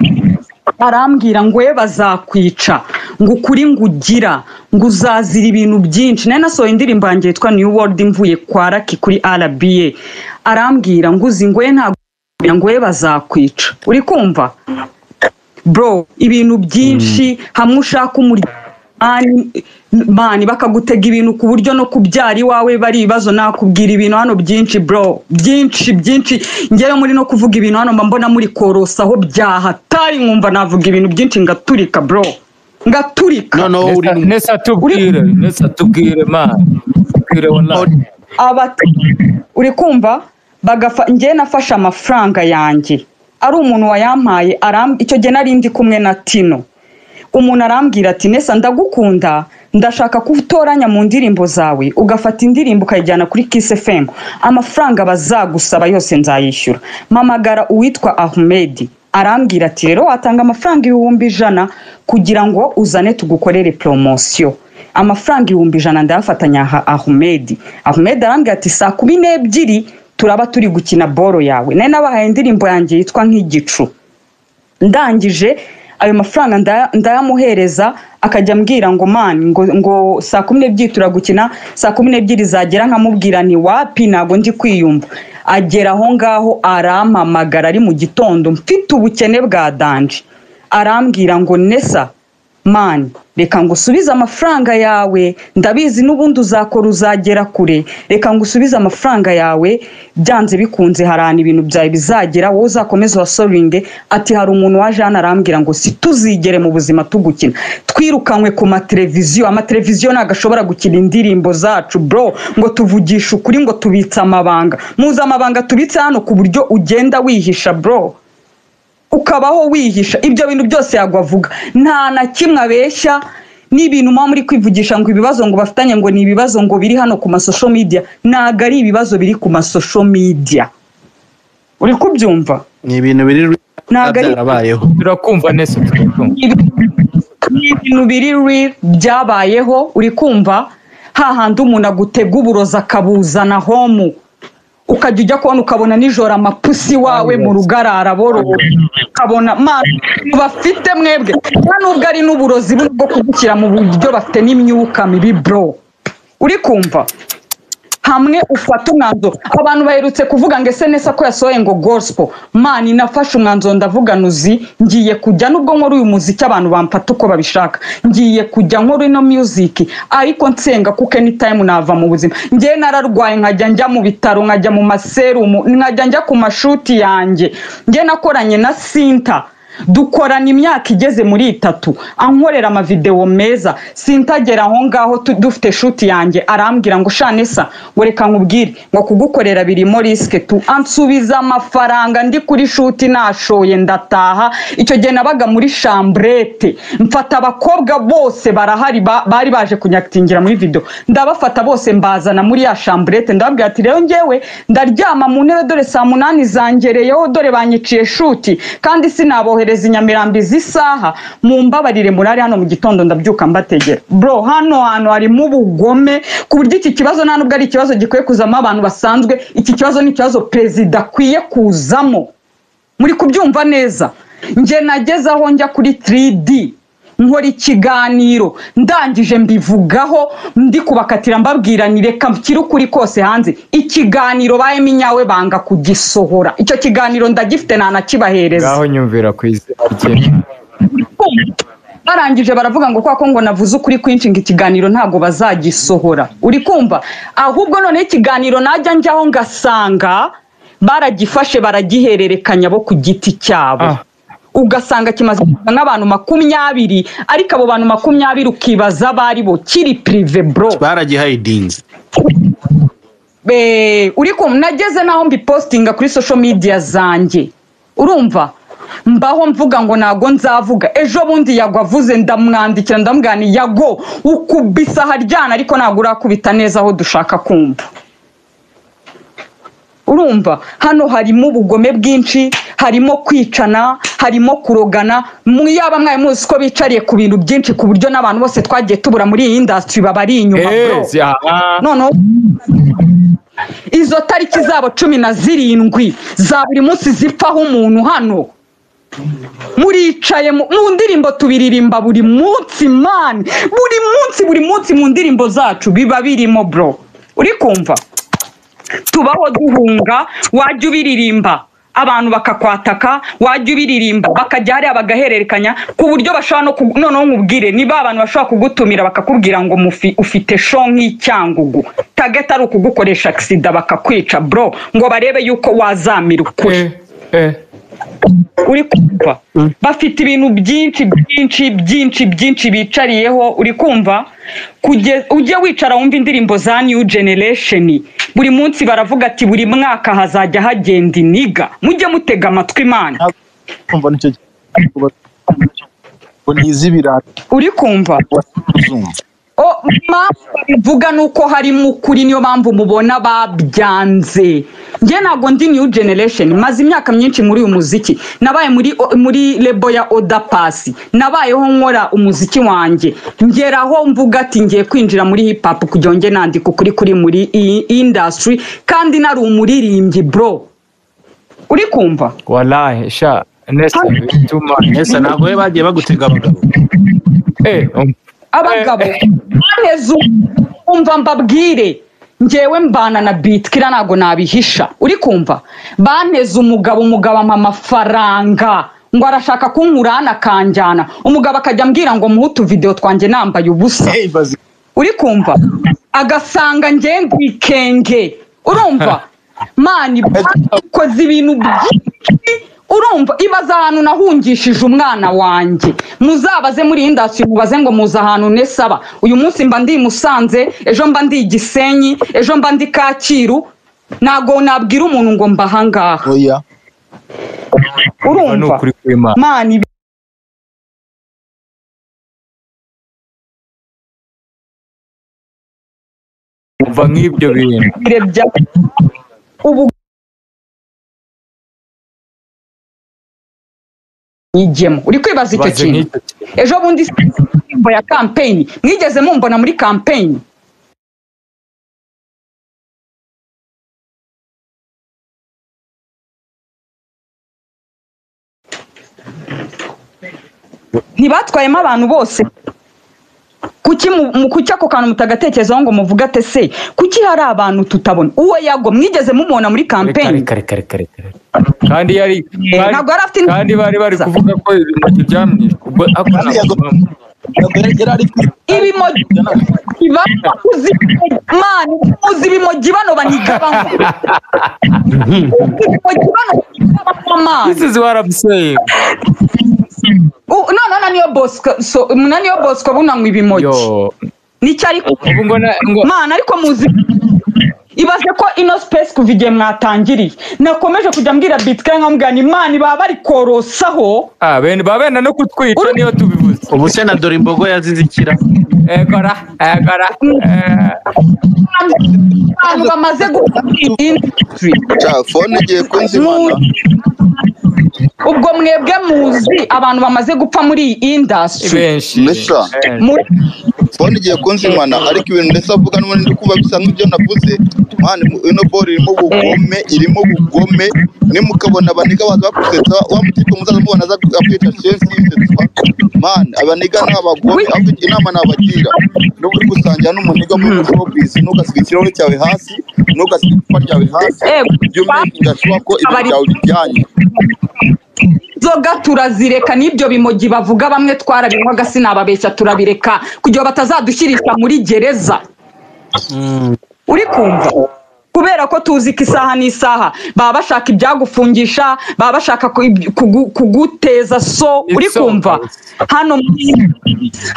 arambwira ngo we bazakwica ngo ukuri ngo ugira ngo uzazira ibintu byinshi nari nasohoye indirimbo yanjye yitwa new world mvuye kwa raki kuri rba arambwira ngo uzi ngo we ntabwo ngo we bazakwica uri kumva bro ibintu byinshi hamwe ushaka umuryango mani bakagutega ibintu ku buryo no kubyara iwawe bari ibibazo nakubwira ibintu hano byinshi bro byinshi byinshi ngewe muri no kuvuga ibintu hano mba mbona muri korosa aho byahatari nkumva navuga ibintu byinshi ngaturika bro ngaturika noneho uri mu nesa tubwire nesa tubwire mani tubwire wallahi abata uri kumva bagafa njyewe nafashe amafaranga yanjye ari umuntu wayampaye aram- icyo gihe nari ndi kumwe na tino umuntu arambwira ati nesa ndagukunda ndashaka ko utoranya mu ndirimbo zawe ugafata indirimbo ukayijyana kuri kisi femu amafaranga bazagusaba yose nzayishyura mpamagara uwitwa ahumedi arambwira ati rero watanga amafaranga ibihumbi ijana kugira ngo uzane tugukorere poromosiyo amafaranga ibihumbi ijana ndayafatanya aha- ahumedi ahumedi arambwira ati saa kumi n'ebyiri turaba turi gukina boro yawe nari nabahaye indirimbo yanjye yitwa nk'igicu ndangije ayo mafaranga ndaya- ndayamuhereza akajya ambwira ngo mani ngo, ngo saa kumi n'ebyiri turagukina saa kumi n'ebyiri zagera nkamubwira ni wapi ntabwo ndi kwiyumva agera aho ngaho arampamagara ari mu gitondo mfite ubukene bwa danje arambwira ngo nesa mani reka ngo usubize amafaranga yawe ndabizi n'ubundi uzakora uzagera kure reka ngo usubize amafaranga yawe byanze bikunze harana ibintu byawe bizagera wowe uzakomeze uhasoringe ati hari umuntu waje hano arambwira ngo si tuzigere mu buzima tugukina twirukanywe ku mateleviziyo amateleviziyo ntabwo ashobora gukina indirimbo zacu bro ngo tuvugishe ukuri ngo tubitse amabanga muzi amabanga tubitse hano ku buryo ugenda wihisha bro ukabaho wihisha ibyo bintu byose yagwa avuga nta na kimwe abeshya n'ibintu muba muri kwivugisha ngo ibibazo ngo bafitanye ngo ni ibibazo ngo biri hano ku masosho media ntabwo ari ibibazo biri ku masosho media uri kubyumva ni ibintu biri ntabwo ari byarabayeho turakumva nesa turakumva ibintu biri real byabayeho uri kumva hahandi umuntu agutega uburozi akabuzana homu ukajya ujya kubona ukabona nijoro amapusi wawe mu rugarara borora ukabona mani bafite mwebwe nta nubwo ari n'uburozi buno bwo kugushyira mu buryo bafite n'imyuka mibi bro uri kumva hamwe ufata umwanzuro abantu baherutse kuvuga ngo ese neza ko yasohoye ngo gospel mani nafashe umwanzuro ndavuga nuzi ngiye kujya nubwo nkora uyu muziki abantu bamfata uko babishaka ngiye kujya nkora ino music ariko nsenga kuko anytime nava mu buzima ngewe nararwaye nkajya njya mu bitaro nkajya mu maserumu nkajya njya ku mashuti yanjye ngewe nakoranye na sinta dukorana imyaka igeze muri itatu ankorera amavidewo meza sintagera aho ngaho tu- dufite shuti yanjye arambwira ngo shanesa ngo reka nkubwire ngo kugukorera birimo risike tu ansubiza amafaranga ndi kuri shuti nashoye ndataha icyo gihe nabaga muri shamburete mfata abakobwa bose barahari ba- bari baje kunyakitingira muri video ndabafata bose mbazana muri ya shamburete ndababwira ati rero ngewe ndaryama mu ntebe dore saa munani zangereyeho dore banyiciye shuti kandi sinabohereza i nyamirambo izi saha mumbabarire murari hano mu gitondo ndabyuka mbategera bro hano hantu harimo ubugome ku buryo iki kibazo nta nubwo ari ikibazo gikwiye kuzamo abantu basanzwe iki kibazo ni ikibazo perezida akwiye kuzamo muri kubyumva neza njye nageze aho njya kuri 3D nkora ikiganiro ndangije mbivugaho ndi kubakatira mbabwira ni reka nshyire ukuri kose hanze ikiganiro bayemo inyawe banga kugisohora icyo kiganiro ndagifite ntanakibahereza ngaho nyumvira ku izina barangije baravuga ngo kwa ko ngo navuze ukuri kwinshi ngo ikiganiro ntabwo bazagisohora uri kumva ahubwo noneho ikiganiro najya njyaho ngasanga baragifashe baragihererekanya bo ku giti cyabo Ah. ugasanga kimaze kuza nk'abantu makumyabiri ariko abo bantu makumyabiri ukibaza abari bo kiri pirive bro baragihayidinze Be- uri kumva nageze naho mbipositinga kuri social media zanjye urumva mbaho mvuga ngo ntago nzavuga ejo bundi yago avuze ndamwandikira ndamubwira nti yago ukubisa haryana ariko ntabwo urakubita neza aho dushaka kumva urumva hano harimo ubugome bwinshi harimo kwicana harimo kurogana mu yaba mwari muzi ko bicariye ku bintu byinshi ku buryo n'abantu bose twagiye tubura muri iyi indasitiri baba ari inyuma bro eee aha noneho izo tariki zabo cumi na zirindwi za buri munsi zipfaho umuntu hano muricaye mu mu ndirimbo tubiririmba buri munsi mani buri munsi buri munsi mu ndirimbo zacu biba birimo bro uri kumva tubaho duhunga wajya ubiririmba abantu bakakwataka wajya ubiririmba bakajya hariya bagahererekanya ku buryo bashobora no ku- noneho nkubwire niba abantu bashobora kugutumira bakakubwira ngo mufi- ufite sho nk'icyangugu tageti ari ukugukoresha agisida bakakwica bro ngo barebe yuko wazamira ukuri eee eee uri kumva bafite ibintu byinshi byinshi byinshi byinshi bicariyeho uri kumva Kugeza- ujye wicara wumva indirimbo za new generation buri munsi baravuga ati buri mwaka hazajya hagenda iniga mujye mutega amatwi imana kumva nicyo ngo ni iz'ibirayi uri kumva uzumva O, impamvu babivuga ni uko harimo ukuri niyo mpamvu mubona babyanze njye ntabwo ndi new generation maze imyaka myinshi muri uyu muziki nabaye muri muri lebo ya oda pasi nabayeho nkora umuziki wanjye ngeraho mvuga ati ngiye kwinjira muri hip hop kugira ngo nge nandika ukuri kuri muri iyi industry kandi nari umuririmbyi bro uri kumva warahe sha nesa bituma mbese ntabwo we bagiye bagutega abagabo eee abagabo baneze umva mbabwire ngewe mbana na bitikira ntabwo nabihisha uri kumva baneze umugabo umugabo ampa amafaranga ngo arashaka kunkurana akanjyana umugabo akajya ambwira ngo muhe utuvidewo twanjye nambaye ubusa bazi uri kumva agasanga ngewe ngo ikenge urumva mani bakoze ibintu byinshi urumva ibaza ahantu nahungishije umwana wanjye muzabaze muri iyi ndasi mubaze ngo muze ahantu nesaba uyu munsi mba ndi i musanze ejo mba ndi i gisenyi ejo mba ndi kacyiru ntabwo nabwira umuntu ngo mba ahangaha oya ni urumva ukuri kw'imana mani umva nk'ibyo bintu birebye bya ubu nyigemo uri kwibaza icyo baze kintu nk'icyo kintu ejo bundi si indirimbo ya kampeyini mwigeze mumbona muri kampeyini ntibatwayemo abantu bose kuki mu- mu- kuki ako kantu mutagatekerezaho ngo muvuge ate se kuki hari abantu tutabona uwo yago mwigeze mumubona muri kampeyini kare kare kare kare kandi yari kandi- ntabwo yari afite kandi bari bari kuvuga ko ibintu byamwishe ubwo ako ntabwo bibamo. yari ari kuri ibimogi bibaho uzi mani uzi ibimogi bano banigabamo uzi ibimogi bano banigabamo this mani is what I'm saying U- none na niyo bosco so na niyo bosco bunanywa yo ibimogi nicyo ariko ubu ngo na ngo mani ariko muzi ibaze ko ino space kuva igihe mwatangiriye nakomeje kujya mbwira bitike nkamubwira ni mani baba bari korosaho ah bene baba benda no kutwica niyo tubivuze ubu se na dore imbogo yazize ikira eh kora eh kora eh abantu bamaze gukora iyi industry Ja, fone igiye kunzimana ubwo mwebwe muzi abantu bamaze gupfa muri iyi indasitiri benshi Mesa. muri fone igiye kunzimana ariko ibintu ndetse avuga n'ubundi ndi kumva bisa nk'ibyo navuze mwana ino boro irimo ubugome irimo ubugome nimukabona abaniga baza bakusetsa wa mutipe muzaza mubona aza akwica shensi yisetswa mwana abaniga ni abagome ahubwo inama nabagira n'ubu uri gusangira n'umuniga muri showbiz ntugasiga ikirahure cyawe hasi ntugasiga icupa ryawe hasi Ewe, by'umwihariko ashobora ko ibintu byawe bijyanye inzoga turazireka n'ibyo bimogi bavuga bamwe twarabinywaga sinababeshya turabireka kugira ngo batazadushyirisha muri gereza uri kumva kubera ko tuzi ko isaha n'isaha baba bashaka ibyagufungisha baba bashaka ku- kugu- kuguteza so uri Isonga. kumva hano muri-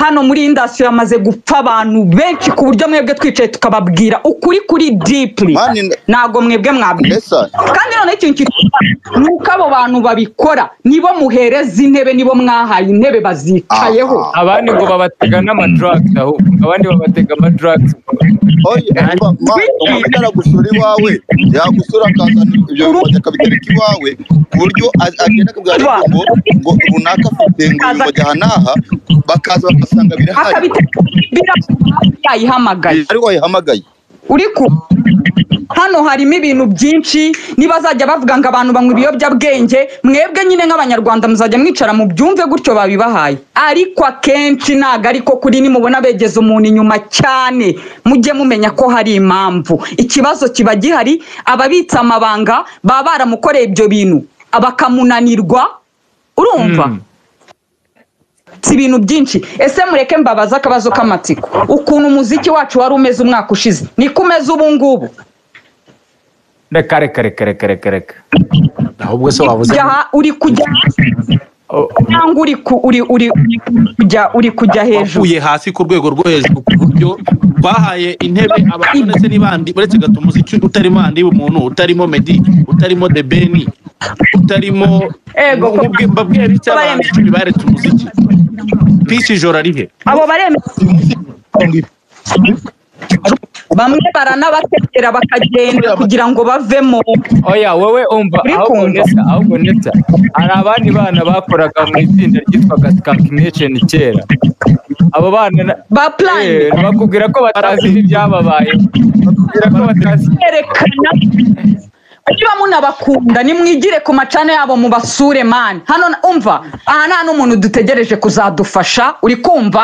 hano muri indasitiri hamaze gupfa abantu benshi ku buryo mwebwe twicaye tukababwira ukuri kuri dipuri Mani, ntabwo mwebwe mwabwira mbese kandi noneho ikintu kitwa ni uko abo bantu babikora nibo muhereza intebe nibo mwahaye intebe bazicayeho abandi ngo babatega n'amadrugs ahubwo abandi babatega amadrugs Oye, umva, ma- umuntu aragusura iwawe yagusura akazana ibyo bimogi akabitereka iwawe ku buryo a- agenda akabwira abantu ngo ngo runaka afite ngo ibi bimogi aha n'aha bakaza bagasanga birahari akabitera yayihamagaye ari wayihamagaye uri ku hano harimo ibintu byinshi niba azajya bavuga ngo abantu banywa ibiyobyabwenge mwebwe nyine nk'abanyarwanda muzajya mwicara mu byumve gutyo babibahaye ariko akenshi ntabwo ariko kuri nimubona begeza umuntu inyuma cyane mujye mumenya ko hari impamvu ikibazo kiba gihari ababitse amabanga baba baramukoreye ibyo bintu bakamunanirwa urumva si ibintu byinshi ese mureke mbabaze akabazo k'amatsiko ukuntu umuziki wacu wari umeze umwaka ushize niko umeze ubu ngubu reka reka reka reka reka reka ahubwo se wabuze jya uri kujya O- cyangwa uri ku- uri- uri- uri kujya uri kujya hejuru wavuye hasi ku rwego rwo hejuru ku buryo bahaye intebe abantu ndetse n'ibandi uretse gato umuziki utarimo andi umuntu utarimo medi utarimo debeni utarimo Ego, ko- Mubwi- mbabwire bityo abantu icumi baretse umuziki pisi ijoro arihe abo baremera bamwe baranabatekera bakagenda kugira ngo bavemo oya wowe umva Uri ahubwo kumva? neta ahubwo neta hari abandi bana bakoraga mu itsinda ryitwaga skankination kera abo bana na- ba Eh, purayime bakubwira ko batazi n'ibyababaye bakubwira ko batazi berekana niba munabakunda nimwigire ku macana yabo mubasure mani hano na- umva aha nta n'umuntu dutegereje kuzadufasha uri kumva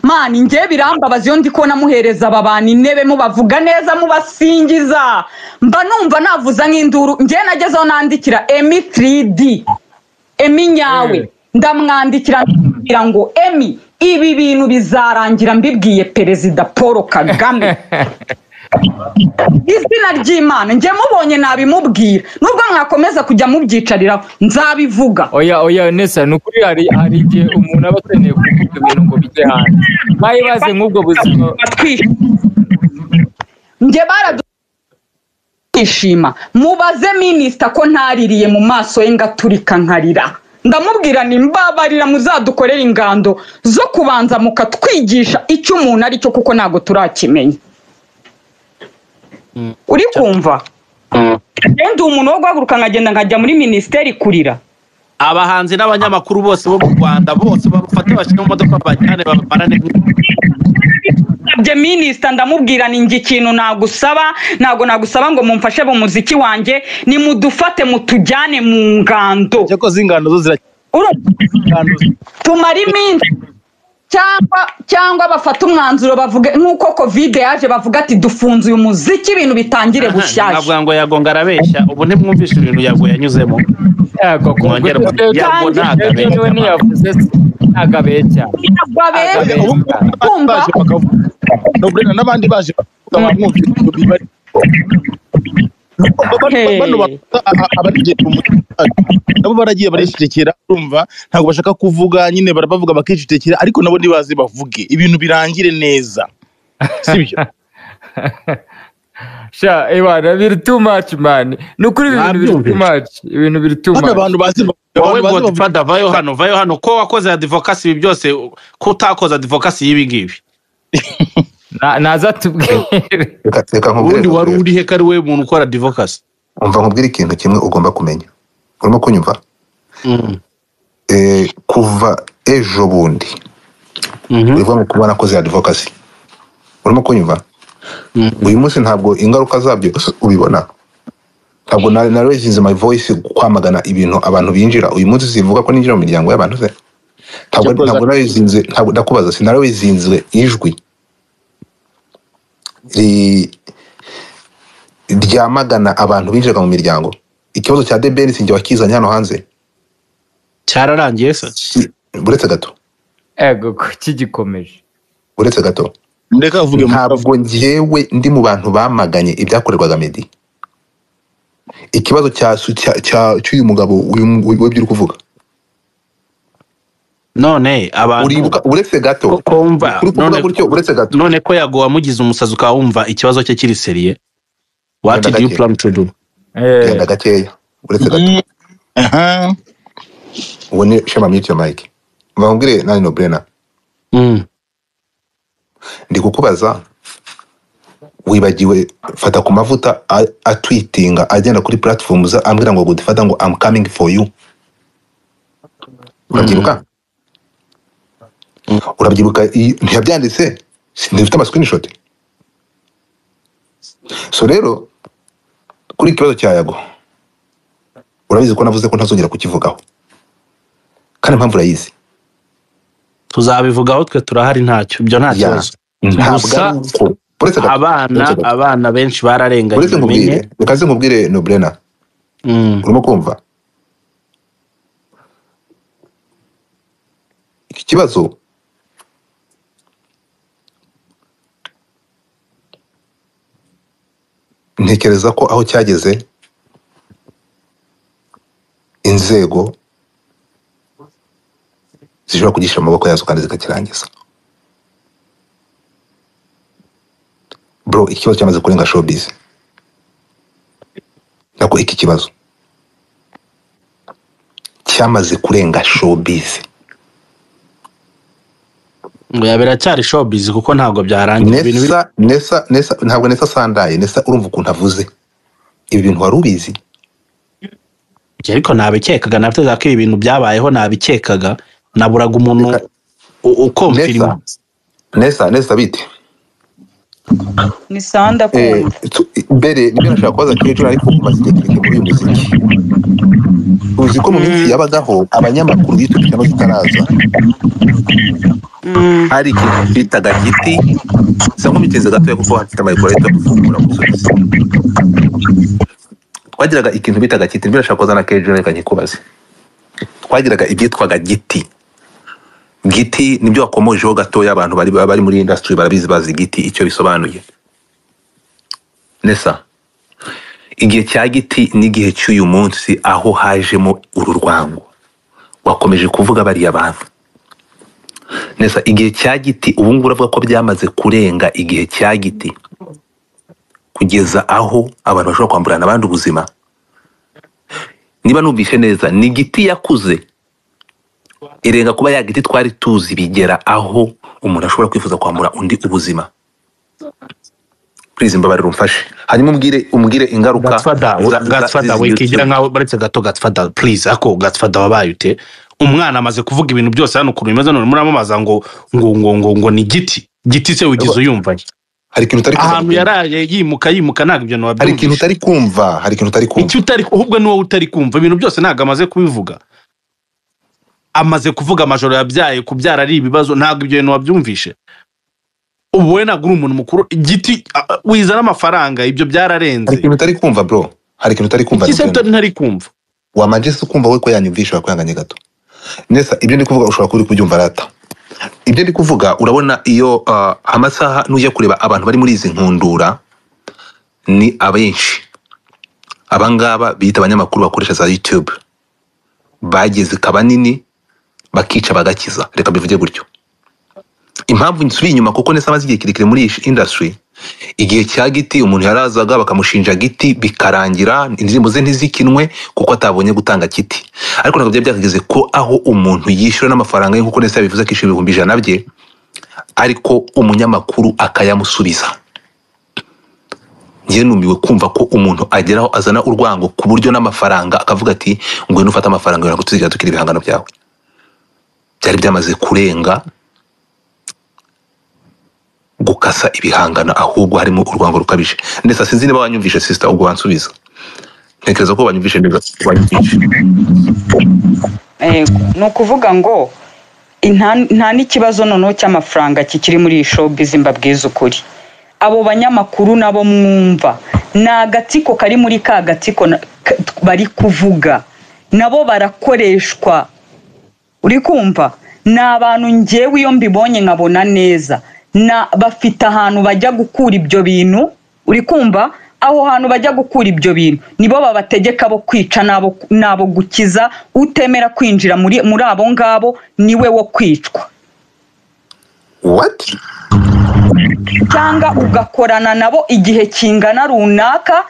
mani njye birambabaza iyo ndi kubona muhereza aba bantu intebe mubavuga neza mubasingiza mba numva navuza nk'induru njye nagezeho nandikira emi 3d emi nyawe ndamwandikira ndamubwira ngo emi ibi bintu bizarangira mbibwiye perezida paul kagame izina ry'imana njye mubonye nabimubwira nubwo mwakomeza kujya mubyicariraho nzabivuga oya oya nesa ni ukuri hari hari igihe umuntu aba akeneye kuvuga ibintu ngo bijye hanze mwayibaze nk'ubwo buzima batwishe njye baradwishima mubaze minisita ko ntaririye mu maso ye ngaturika nkarira ndamubwira ni mbabarira muzadukorere ingando zo kubanza mukatwigisha icyo umuntu ari cyo kuko ntabwo turakimenya uri kumva ndi umuntu wo guhaguruka nkagenda nkajya muri minisiteri kurira abahanzi n'abanyamakuru bose bo mu rwanda bose barufate bashyire mu modoka bajyane babamarane nasabye minisita ndamubwira ni njye ikintu nagusaba ntabwo nagusaba ngo mumfashe mu muziki wanjye nimudufate mutujyane mu ngando ko z'ingano zo ziracyangana Urumva? tumare iminsi cyangwa cyangwa bafate umwanzuro bavuge nk'uko kovide yaje bavuga ati dufunze uyu muziki ibintu bitangire bushyashya navuga ngo yagonga arabeshya ubu ntimwumvishe ibintu yago yanyuzemo yego ku Mwongere buryo mubwire ngo kandi ntago Jeje abeshya niwe ntiyavuze se ntabwo abeshya ntabwo abeshya Ubu kumva baje bakavuga no burena n'abandi baje bakavuga bamwumvira ibyo bibari Hey. bano ba- a- abarigera mu mutwe nabo baragiye baricecekera urumva ntabwo bashaka kuvuga nyine barabavuga bakicecekera ariko nabo ntibazi bavuge ibintu birangire neza sibyo sha ibana biri too much man ni ukuri ibintu biri too much ibintu biri too bano much abantu bazi wowe abantu bazi bavuga godfather vayo hano vayo hano ko wakoze adivokasi ibi byose ko utakoze adivokasi y'ibi ngibi Na- naza tubwire reka reka nkubwire ubundi wari nkubwire. urihe ko ari we muntu ukora adivokasi umva nkubwire ikintu kimwe ugomba kumenya urimo kunyumva eh, kuva ejo bundi urimo mu kubona ko za advocacy urimo kunyumva uyu munsi ntabwo ingaruka zabyo ubibona ntabwo na na raising my voice kwamagana ibintu abantu binjira uyu munsi sivuga ko ninjira mu miryango y'abantu se ntabwo Cyakoze- ntabwo narawizinze ntabwo ndakubaza si narawizinzwe ijwi ri- ryamagana abantu binjiraga mu miryango ikibazo cya debeni sinjye wakizanye hano hanze cyararangiye se Si- uretse gato ego ko kigikomeje uretse gato ndeka avuge mu ntabwo njyewe ndi mu bantu bamaganye ibyakorerwaga meddy ikibazo cya su- cya- cya- cy'uyu mugabo uyu mu- w'ibyo uri kuvuga none abantu uribuka uretse gato ko kumva uri kuvuga none- gutyo uretse gato none ko yago wamugize umusazi ukaba wumva ikibazo cye kiri seriye what Genda do you gake. plan to do Eh, genda gakeya uretse gato Mm, aha. ubone shema mute your mic mbabwire nani no brena Mm. ndi kukubaza wibagiwe fata ku mavuta a- atwitinga agenda kuri platforms ambwira ngo gudifata ngo am coming for you urabyibuka urabyibuka i- ntiyabyanditse Si- ntibifite ama screenshot so rero kuri ikibazo cya yago urabizi ko navuze ko ntazongera kukivugaho kandi impamvu urayizi tuzabivugaho twe turahari ntacyo ibyo nta Ya. kibazo ntabwo Gusa- ari uko uretse gato abana uretse gato. abana benshi bararenganye uretse nkubwire bimenye. reka nze nkubwire nobrena Mm. urimo kumva iki kibazo ntekereza ko aho cyageze inzego zishobora kugisha amaboko yazo kandi zikakirangiza bro iki kibazo cyamaze kurenga showbiz nako iki kibazo cyamaze kurenga showbiz ngo ya biracyari showbiz kuko ntabwo byarangiye ibintu biri nesa nesa nesa ntabwo nesa sandaye nesa urumva ukuntu avuze ibi bintu wari ubizi ariko nabikekaga natekerezaga ko ibi bintu byabayeho nabikekaga naburaga umuntu Reka- u- ukomfirima nesa nesa nesa bite ni sawa Eh, ndakumva tu- mbere nibyo nashaka kubaza kecuru ariko umaze igihe kirekire muri uyu muziki uzi ko mu minsi yabagaho abanyamakuru biturutse no zitaraza hari ikintu bitaga giti gusa nkubitinze gatoya kuko hafite amayikoro ahita gufungura gusubiza twagiraga ikintu bitaga giti nibyo nashaka kubaza na kecuru reka nkikubaze twagiraga ibyitwaga giti giti nibyo wakomojeho gatoya abantu bari bari muri industry barabizi bazi giti icyo bisobanuye nesa igihe cya giti n'igihe cy'uyu munsi aho hajemo uru rwango wakomeje kuvuga bariya bantu nesa igihe cya giti ubu ngubu uravuga ko byamaze kurenga igihe cya giti kugeza aho abantu bashobora kwamburana abandi ubuzima niba numvise neza ni giti yakuze irenga kuba ya giti twari tuzi bigera aho umuntu ashobora kwifuza kwambura undi ubuzima please mbabarira umfashe hanyuma umbwire umbwire ingaruka gatsfada za- za- gatsfada z'izi wikigira giti. nkaho baretse gato gatsfada please ako gatsfada wabaye ute umwana amaze kuvuga ibintu byose hano ukuntu bimeze none muramamaza ngo ngo ngo ngo ngo ni giti giti se wigize uyumvanye hari ikintu utari kuza ahantu kubwira. yaraye yimuka yimuka ntabwo ibyo hari ikintu ntiwabyumvisha utari kumva hari ikintu utari kumva icyo utari ahubwo ni wowe utari kumva ibintu byose ntabwo amaze kubivuga amaze kuvuga amajoro yabyaye kubyara ari ibibazo ntabwo ibyo bintu wabyumvishe ubu we ntabwo uri umuntu mukuru igiti a- a- wizana amafaranga ibyo byararenze hari ikintu utari kumva bro hari ikintu utari kumva iki se Nugena. utari ntari kumva wamajesi kumva we ko yanyumvisha wakwihanganye gato nesa ibyo ndi kuvuga ushobora kuba uri kubyumva rata ibyo ndi kuvuga urabona iyo ah, amasaha nujya kureba abantu bari muri izi nkundura ni abenshi abangaba bita abanyamakuru bakoresha za youtube bageze ikaba nini bakica bagakiza reka bivuge gutyo impamvu nsubira inyuma kuko nesa amaze igihe kirekire muri iyi industry igihe cya giti umuntu yarazaga bakamushinja giti bikarangira indirimbo ze ntizikinwe kuko atabonye gutanga kiti ariko ntabwo byari byakageze ko aho umuntu yishyura n'amafaranga ye nk'uko nesa yabivuze akishyura ibihumbi ijana bye ariko umunyamakuru akayamusubiza njye numiwe kumva ko umuntu ageraho azana urwango ku buryo n'amafaranga akavuga ati ngwino ufate amafaranga yawe ngo tuzigera dukira ibihangano byawe byari byamaze kurenga gukasa ibihangano ahubwo harimo urwango rukabije ndetse sinzi niba wanyumvishe sisita ubwo wansubiza ntekereza ko wanyumvishe neza wanyumvishe Eh, ni ukuvuga ngo inta- nta n'ikibazo noneho cy'amafaranga kikiri muri iyi showbiz mbabwiza ukuri abo banyamakuru nabo mwumva ni agatsiko kari muri ka gatsiko na- k- bari kuvuga nabo barakoreshwa uri kumva ni abantu ngewe iyo mbibonye nkabona neza na bafite ahantu bajya gukura ibyo bintu uri kumva aho hantu bajya gukura ibyo bintu nibo babategeka bo kwica n'abo n'abo gukiza utemera kwinjira muri muri abo ngabo niwe wo kwicwa what cyangwa ugakorana nabo igihe kingana runaka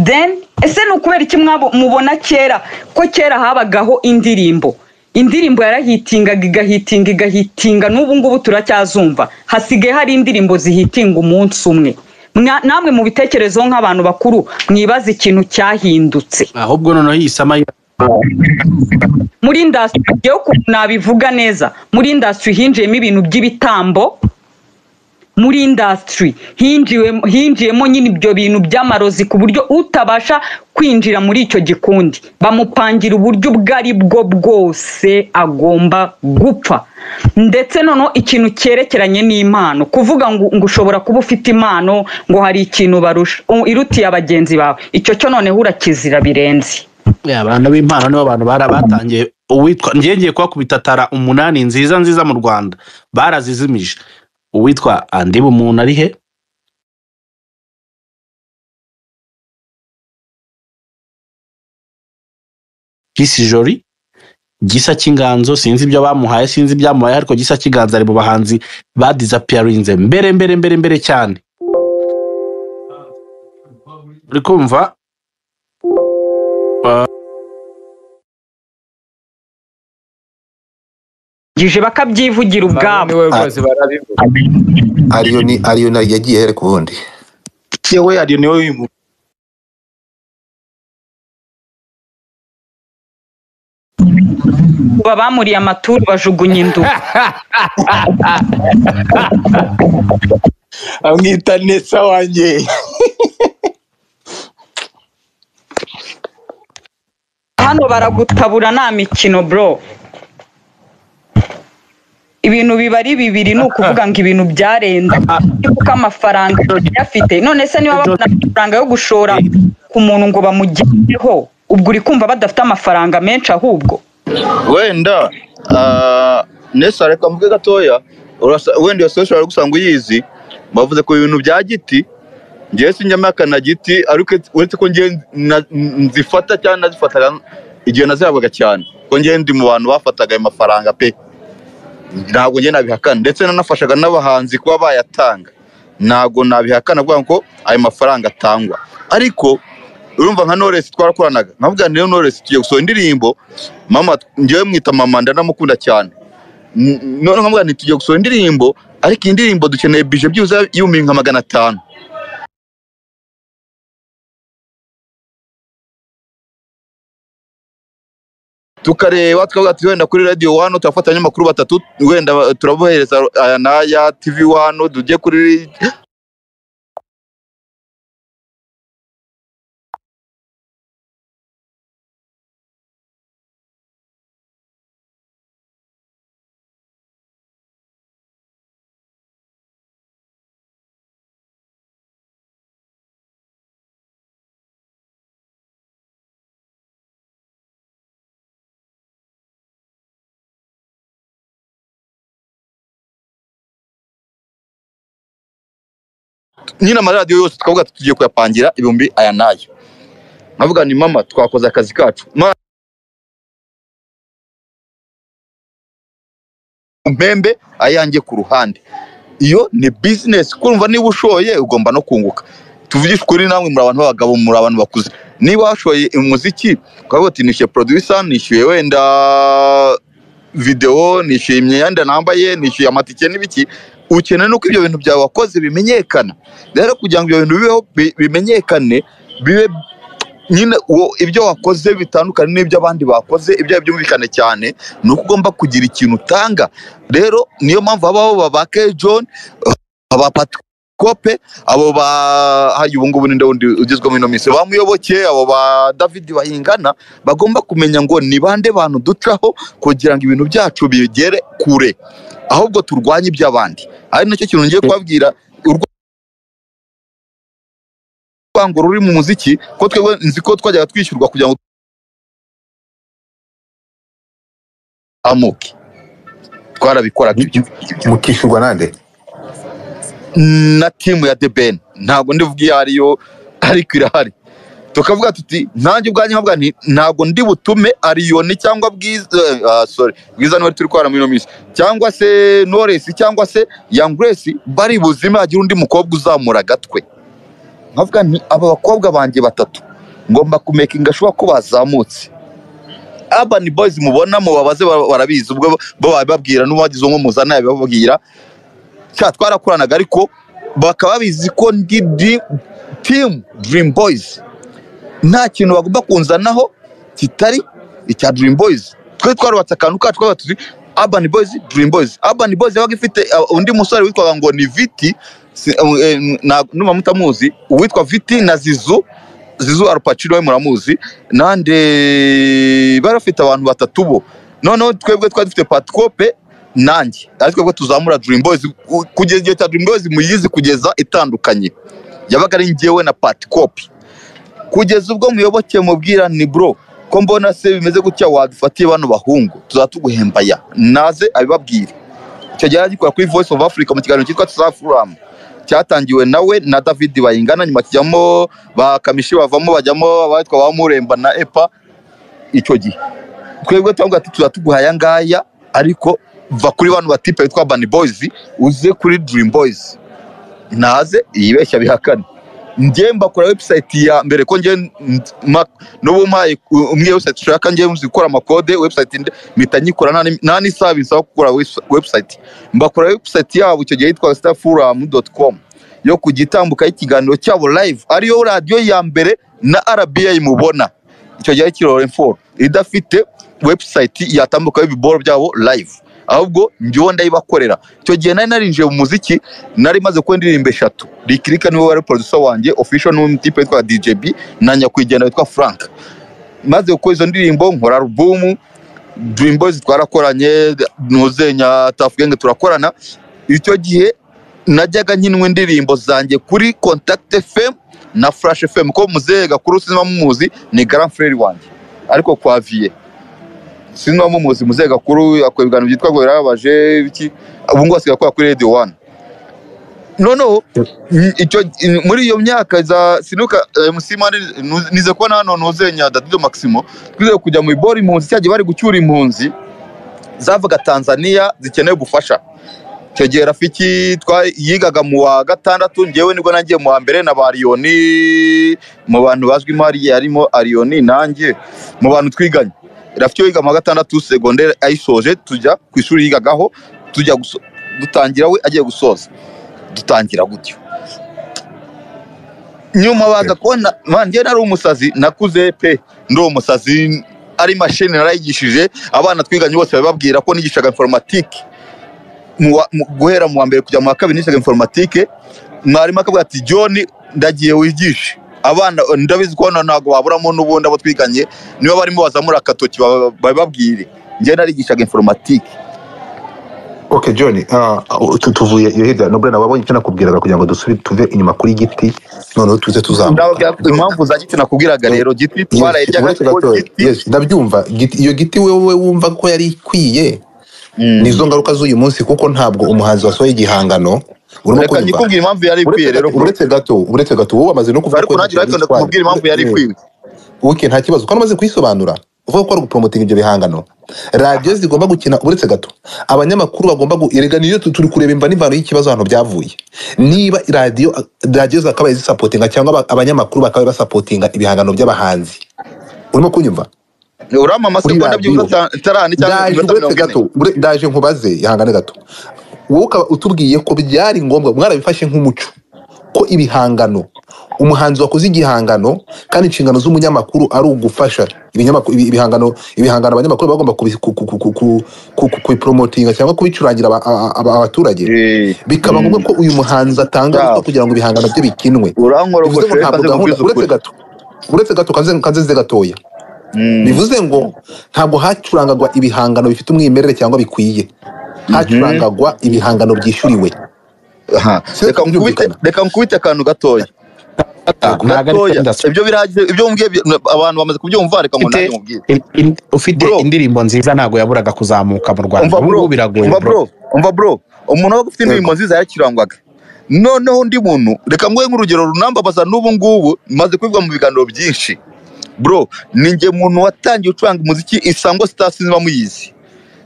then ese ni ukubera iki mwabo- mubona kera ko kera habagaho indirimbo indirimbo yarahitingaga igahitinga igahitinga n'ubu ngubu turacyazumva hasigaye hari indirimbo zihitinga umunsi umwe Mwa- namwe mu bitekerezo nk'abantu bakuru mwibaza ikintu cyahindutse ahubwo noneho iyi sama ya- muri indasitiri ngewe ukuntu nabivuga neza muri indasitiri hinjiyemo ibintu by'ibitambo muri indasitiri hinjiwe- hinjiyemo nyine ibyo bintu by'amarozi ku buryo utabasha kwinjira muri icyo gikundi bamupangira uburyo ubwo ari bwo bwose agomba gupfa ndetse noneho ikintu cyerekeranye n'impano kuvuga ngo, ngo ushobora kuba ufite impano ngo hari ikintu barusha u- irutiye bagenzi bawe icyo cyo noneho urakizira birenze Yeah, abantu b'impano nibo abantu bara- batangiye uwitwa ngiye ngiye kuhakubita tara umunani nziza nziza mu rwanda barazizimije uwitwa andiba umuntu ari he pisi jori gisa cy'inganzo sinzi ibyo bamuhaye sinzi ibyamuhaye ariko gisa cy'inganzo ari mu bahanzi badizapiyarinze mbere mbere mbere mbere cyane uri kumva gije bakabyivugira ubwabo niwe rwose barabivuga ariyo ni ariyo na yagiye here ku bundi yewe ariyo niwe wimu ubu abamuriye amaturu bajugunya induba amwita nesa wanjye hano baragutabura nta mikino bro ibintu biba ari bibiri ni ukuvuga ngo ibintu byarenda kuko amafaranga yafite none se niba babona amafaranga yo gushora ku muntu ngo bamugereho ubwo uri kumva badafite amafaranga menshi ahubwo wenda ah, nesa reka mvuge gatoya urasa- wenda iyo social ari gusanga uyizi bavuze ku bintu bya giti ngewe sinjya na giti ariko uretse ko ngewe na- nzifata cyane nazifataga igihe nazihabwaga cyane ko ngewe ndi mu bantu bafataga ayo mafaranga pe ntabwo ngewe nabihakana ndetse nanafashaga n'abahanzi kuba bayatanga ntabwo nabihakana avuga ko ayo mafaranga atangwa ariko urumva nka Knowless twarakoranaga nkavuga niyo Knowless tugiye gusohora indirimbo mama ngewe mwita mama ndanamukunda cyane N- none nkavuga nti tugiye gusohora indirimbo ariko iyi ndirimbo dukeneye bije byibuze y'ibihumbi nka magana atanu tukareba tukavuga ati wenda kuri radiyo wano turafata abanyamakuru batatu wenda ba- turabohereza aya n'aya tivi wano tujye kuri nyine amaradiyo yose tukavuga ati tugiye kuyapangira ibihumbi aya n'aya nkavuga ni mama twakoze akazi kacu Ma- mpembe ayanjye ku ruhande iyo ni bizinesi kumva niba ushoye ugomba no kunguka tuvugishe ukuri namwe muri abantu b'abagabo muri abantu bakuze niba washoye umuziki ukavuga ati nishyuye poroduyisa nishyuye wenda videwo nishyuye imyenda nambaye nishyuye amatike n'ibiki ukeneye nuko ibyo bintu byawe wakoze bimenyekana rero kugira ngo ibyo bintu bibeho bi- bimenyekane bibe nyine uwo- ibyo wakoze bitandukanye n'ibyo abandi bakoze ibyo byumvikane cyane ni uko ugomba kugira ikintu utanga rero niyo mpamvu habaho ba ba K John aba Patrikope abo ba hari ubu ngubu ninde wundi ugezweho muri ino minsi ba Muyoboke abo ba David bahingana bagomba kumenya ngo ni bande bantu ducaho kugira ngo ibintu byacu bigere kure ahubwo turwanye iby'abandi ari nacyo kintu ngiye kubabwira urw- urwango ruri mu muziki ko twebwe nzi ko twajyaga twishyurwa kugira ngo amuke twarabikoraga ibyo mukishyurwa nande na timu ya The Ben ntabwo ndivuga iyo ariyo ariko irahari tukavuga tuti nanjye ubwanjye nkavuga nti ntabwo ndi butume ariyoni cyangwa bwiza ah, sorry bwiza niwe turi kwara muri ino minsi cyangwa se noresi cyangwa se young grace bari buzima hagira undi mukobwa uzamura agatwe nkavuga nti aba bakobwa banjye batatu ngomba kumekinga shuwa ko bazamutse urban boys mubona mubabaze ba- barabizi ubwo bo babibabwira n'uwagize umwe muzana yabibabwira cya twarakoranaga ariko bakaba babizi ko ndi di- timu dirimu boyizi nta kintu bagomba kunzanaho kitari icya dirimu boyizi twe twarubatse akantu kacu twaba tuzi abani boyizi dirimu boyizi abani boyizi yabaga ifite uh, undi musore witwaga ngo ni viti si- eh, eh, na- nuba mutamuzi uwitwa viti na zizu zizu arupacino we muramuzi nande bari bafite abantu batatu bo noneho twebwe twari dufite patikope nanjye ariko twebwe tuzamura dirimu boyizi ku- kugeza igihe cya dirimu boyizi muyizi kugeza itandukanye yabaga ari njyewe na patikope kugeza ubwo muyoboke mubwira ni bro ko mbona se bimeze gutya wadufatiye bano bahungu tuzatuguhemba ya naze abibabwire icyo gihe agikora kuri voice of africa mu kiganiro cyitwa tuzafuramu cyatangiwe nawe na david bayingana nyuma kijyamo ba kamishi bavamo bajyamo abatwa ba muremba na epa icyo gihe twebwe turavuga ati tuzatuguha aya ngaya ariko va kuri bano batipe bitwa bani boyizi uze kuri dirimu boyizi naze yibeshya bihakane njye mbakora website ya mbere ko njye n- ma- n'ubu mpaye ku- umwe website ushaka njye nzi gukora amakode website inde- mpita nyikora nta ni- nta n'isaha bisaba gukora webs- website mbakora website yabo icyo gihe yitwa starfuram.com yo ku gitambuka y'ikiganiro cyabo live ariyo radiyo ya mbere na rba mubona icyo gihe kirore foru idafite website yatambukaho ibiboro byabo live ahubwo njyewe ndayibakorera icyo gihe nari narinjiye mu muziki nari maze kuba indirimbo eshatu rikirika niwe wari producer wanjye official n'undi tipe witwa DJB na nyakwigendera witwa Frank maze gukora izo ndirimbo nkora alubumu Dream Boys twarakoranye ntuzenya tafugenge turakorana icyo gihe najyaga nkinwa indirimbo zanjye kuri Contact FM na Flash FM ko muzehe gakuru sinima mumuzi ni grand frere wanjye ariko kwa vie sinima mumuzi muzehe gakuru akora ibiganiro byitwa ngo birababaje iki ubu ngubu asigaye akora kuri Radio One noneho mm, icyo in- muri iyo myaka za sinuka eh, musimani nu- nize kubona hano nuzenya dadido maximo twize kujya mu ibora impunzi cyagiye bari gucyura impunzi zavaga tanzania zikeneye ubufasha icyo gihe rafiki twa- yigaga mu wa gatandatu ngewe nibwo nagiye mu wa mbere na ba ariyoni mu bantu bazwimo hariya harimo ariyoni nanjye mu bantu twiganye rafiki we yiga mu wa gatandatu segonderi ayisoje tujya ku ishuri yigagaho tujya guso- dutangira we agiye gusoza dutangira gutyo nyuma baza kubona nanjye nari umusazi nakuze pe ndi umusazi ari mashini narayigishije abana twiganye bose bababwira ko nigishaga informatike mu wa- mu- guhera mu wa mbere kujya mu wa kabiri nigishaga informatike mwarimu akavuga ati john ndagiye wigishe abana ndabizi ko hano ntabwo baburamo n'ubundi abo twiganye niba barimo bazamura agatoki baba- babibabwire njye narigishaga informatike ok john ah, ah, tu- tuvuye iyo hirya no burena wabonye icyo nakubwiraga kugira ngo dusubi tuve inyuma kuri giti noneho tuze tuzamuka ndababwira impamvu za giti nakubwiraga rero giti Yes, twarayiryaga uretse ariko gatoya. giti Yes, ndabyumva Giti- iyo giti wowe wumva ko yari ikwiye Mm. ni izo ngaruka z'uyu munsi kuko ntabwo umuhanzi wasohoye igihangano urimo reka kunyumva nyikubwira impamvu yari ikwiye uretse rero gato- uretse gato uretse gato wowe wamaze no kuvuga ariko nanjye ariko ndakubwira impamvu yari ikwiye wike nta kibazo kandi umaze kuyisobanura uvuga ko ari gupromotinga ibyo bihangano radiyo zigomba gukina uretse gato abanyamakuru bagomba gu- erega niyo tu- turi kureba imva n'imvano y'ikibazo ahantu byavuye niba radiyo radiyo zakabaye zisapotinga cyangwa aba- abanyamakuru bakabaye basapotinga ibihangano by'abahanzi urimo kunyumva uramama se Kuri ko ndabyibuza radiyo. ta- tarani cyangwa Ndaje iminota uretse mirongo ine gato ure- ndaje nkubaze ihangane gato wowe ukaba utubwiye ko byari ngombwa mwarabifashe nk'umuco ko ibihangano umuhanzi wakoze igihangano kandi inshingano z'umunyamakuru ari ugufasha ibinyamakuru ibi- ibihangano ibihangano abanyamakuru bagomba kubi- ku- ku- ku- ku- ku- ku- ku- kubiporomotinga cyangwa kubicurangira aba- aba- aba- abaturage bikaba ngombwa ko uyu muhanzi atanga Bravo. ruswa kugira ngo ibihangano bye bikinwe bivuze ngo urankorogoshe ntabwo kanze gahunda uretse kukwizukuri gato uretse gato kanze- kanze gatoya bivuze ngo ntabwo hacurangagwa ibihangano bifite umwimerere cyangwa bikwiye hacurangagwa ibihangano byishyuriwe Aha. Sinzi Reka nkubite- kubyumvikana. reka nkubite akantu gatoya ntabwo ari gatoya industry ibyo birahagije ibyo mubwiye bi- abantu bamaze kubyumva reka ngo nanjye mubwire In- in- ufite Bro. indirimbo nziza ntabwo yaburaga kuzamuka mu rwanda umva ubu bro ngubu biragoye umva bro. bro umva bro umuntu wabaga ufite indirimbo nziza yakirangwaga noneho undi muntu reka nguhe nk'urugero runambabaza n'ubu ngubu maze kubivuga mu biganiro byinshi bro ni njye muntu watangiye gucuranga umuziki isango star sinzi muyizi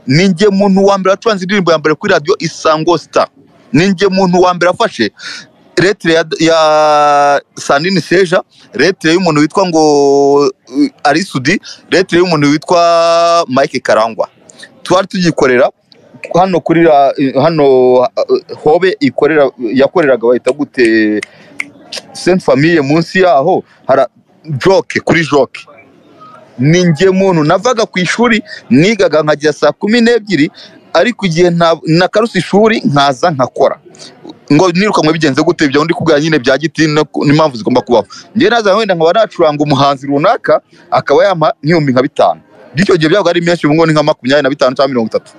ni njye muntu wa mbere wacuranze indirimbo ya mbere kuri radiyo isango star ni njye muntu wa mbere afashe retire ya, ya sanini seja retire y'umuntu witwa ngo uh, arisudi retire y'umuntu witwa mike karangwa twari tugikorera hano kuri ra- hano uh, hobe ikorera yakoreraga bahita gute Sainte Famille munsi yaho hara joke kuri joke ni njye muntu navaga ku ishuri nigaga nkagera saa kumi n'ebyiri ariko igihe nta- nakaruse ishuri nkaza nkakora ngo nirukanwe bigenze gute ibyo ndi kubwira nyine bya giti no ku- n'impamvu zigomba kubaho njye naza wenda nkaba nacuranga umuhanzi runaka akaba yampa nk'ibihumbi nka bitanu by'icyo gihe byabaga ari menshi ubu ngubu ni nka makumyabiri na bitanu cyangwa mirongo itatu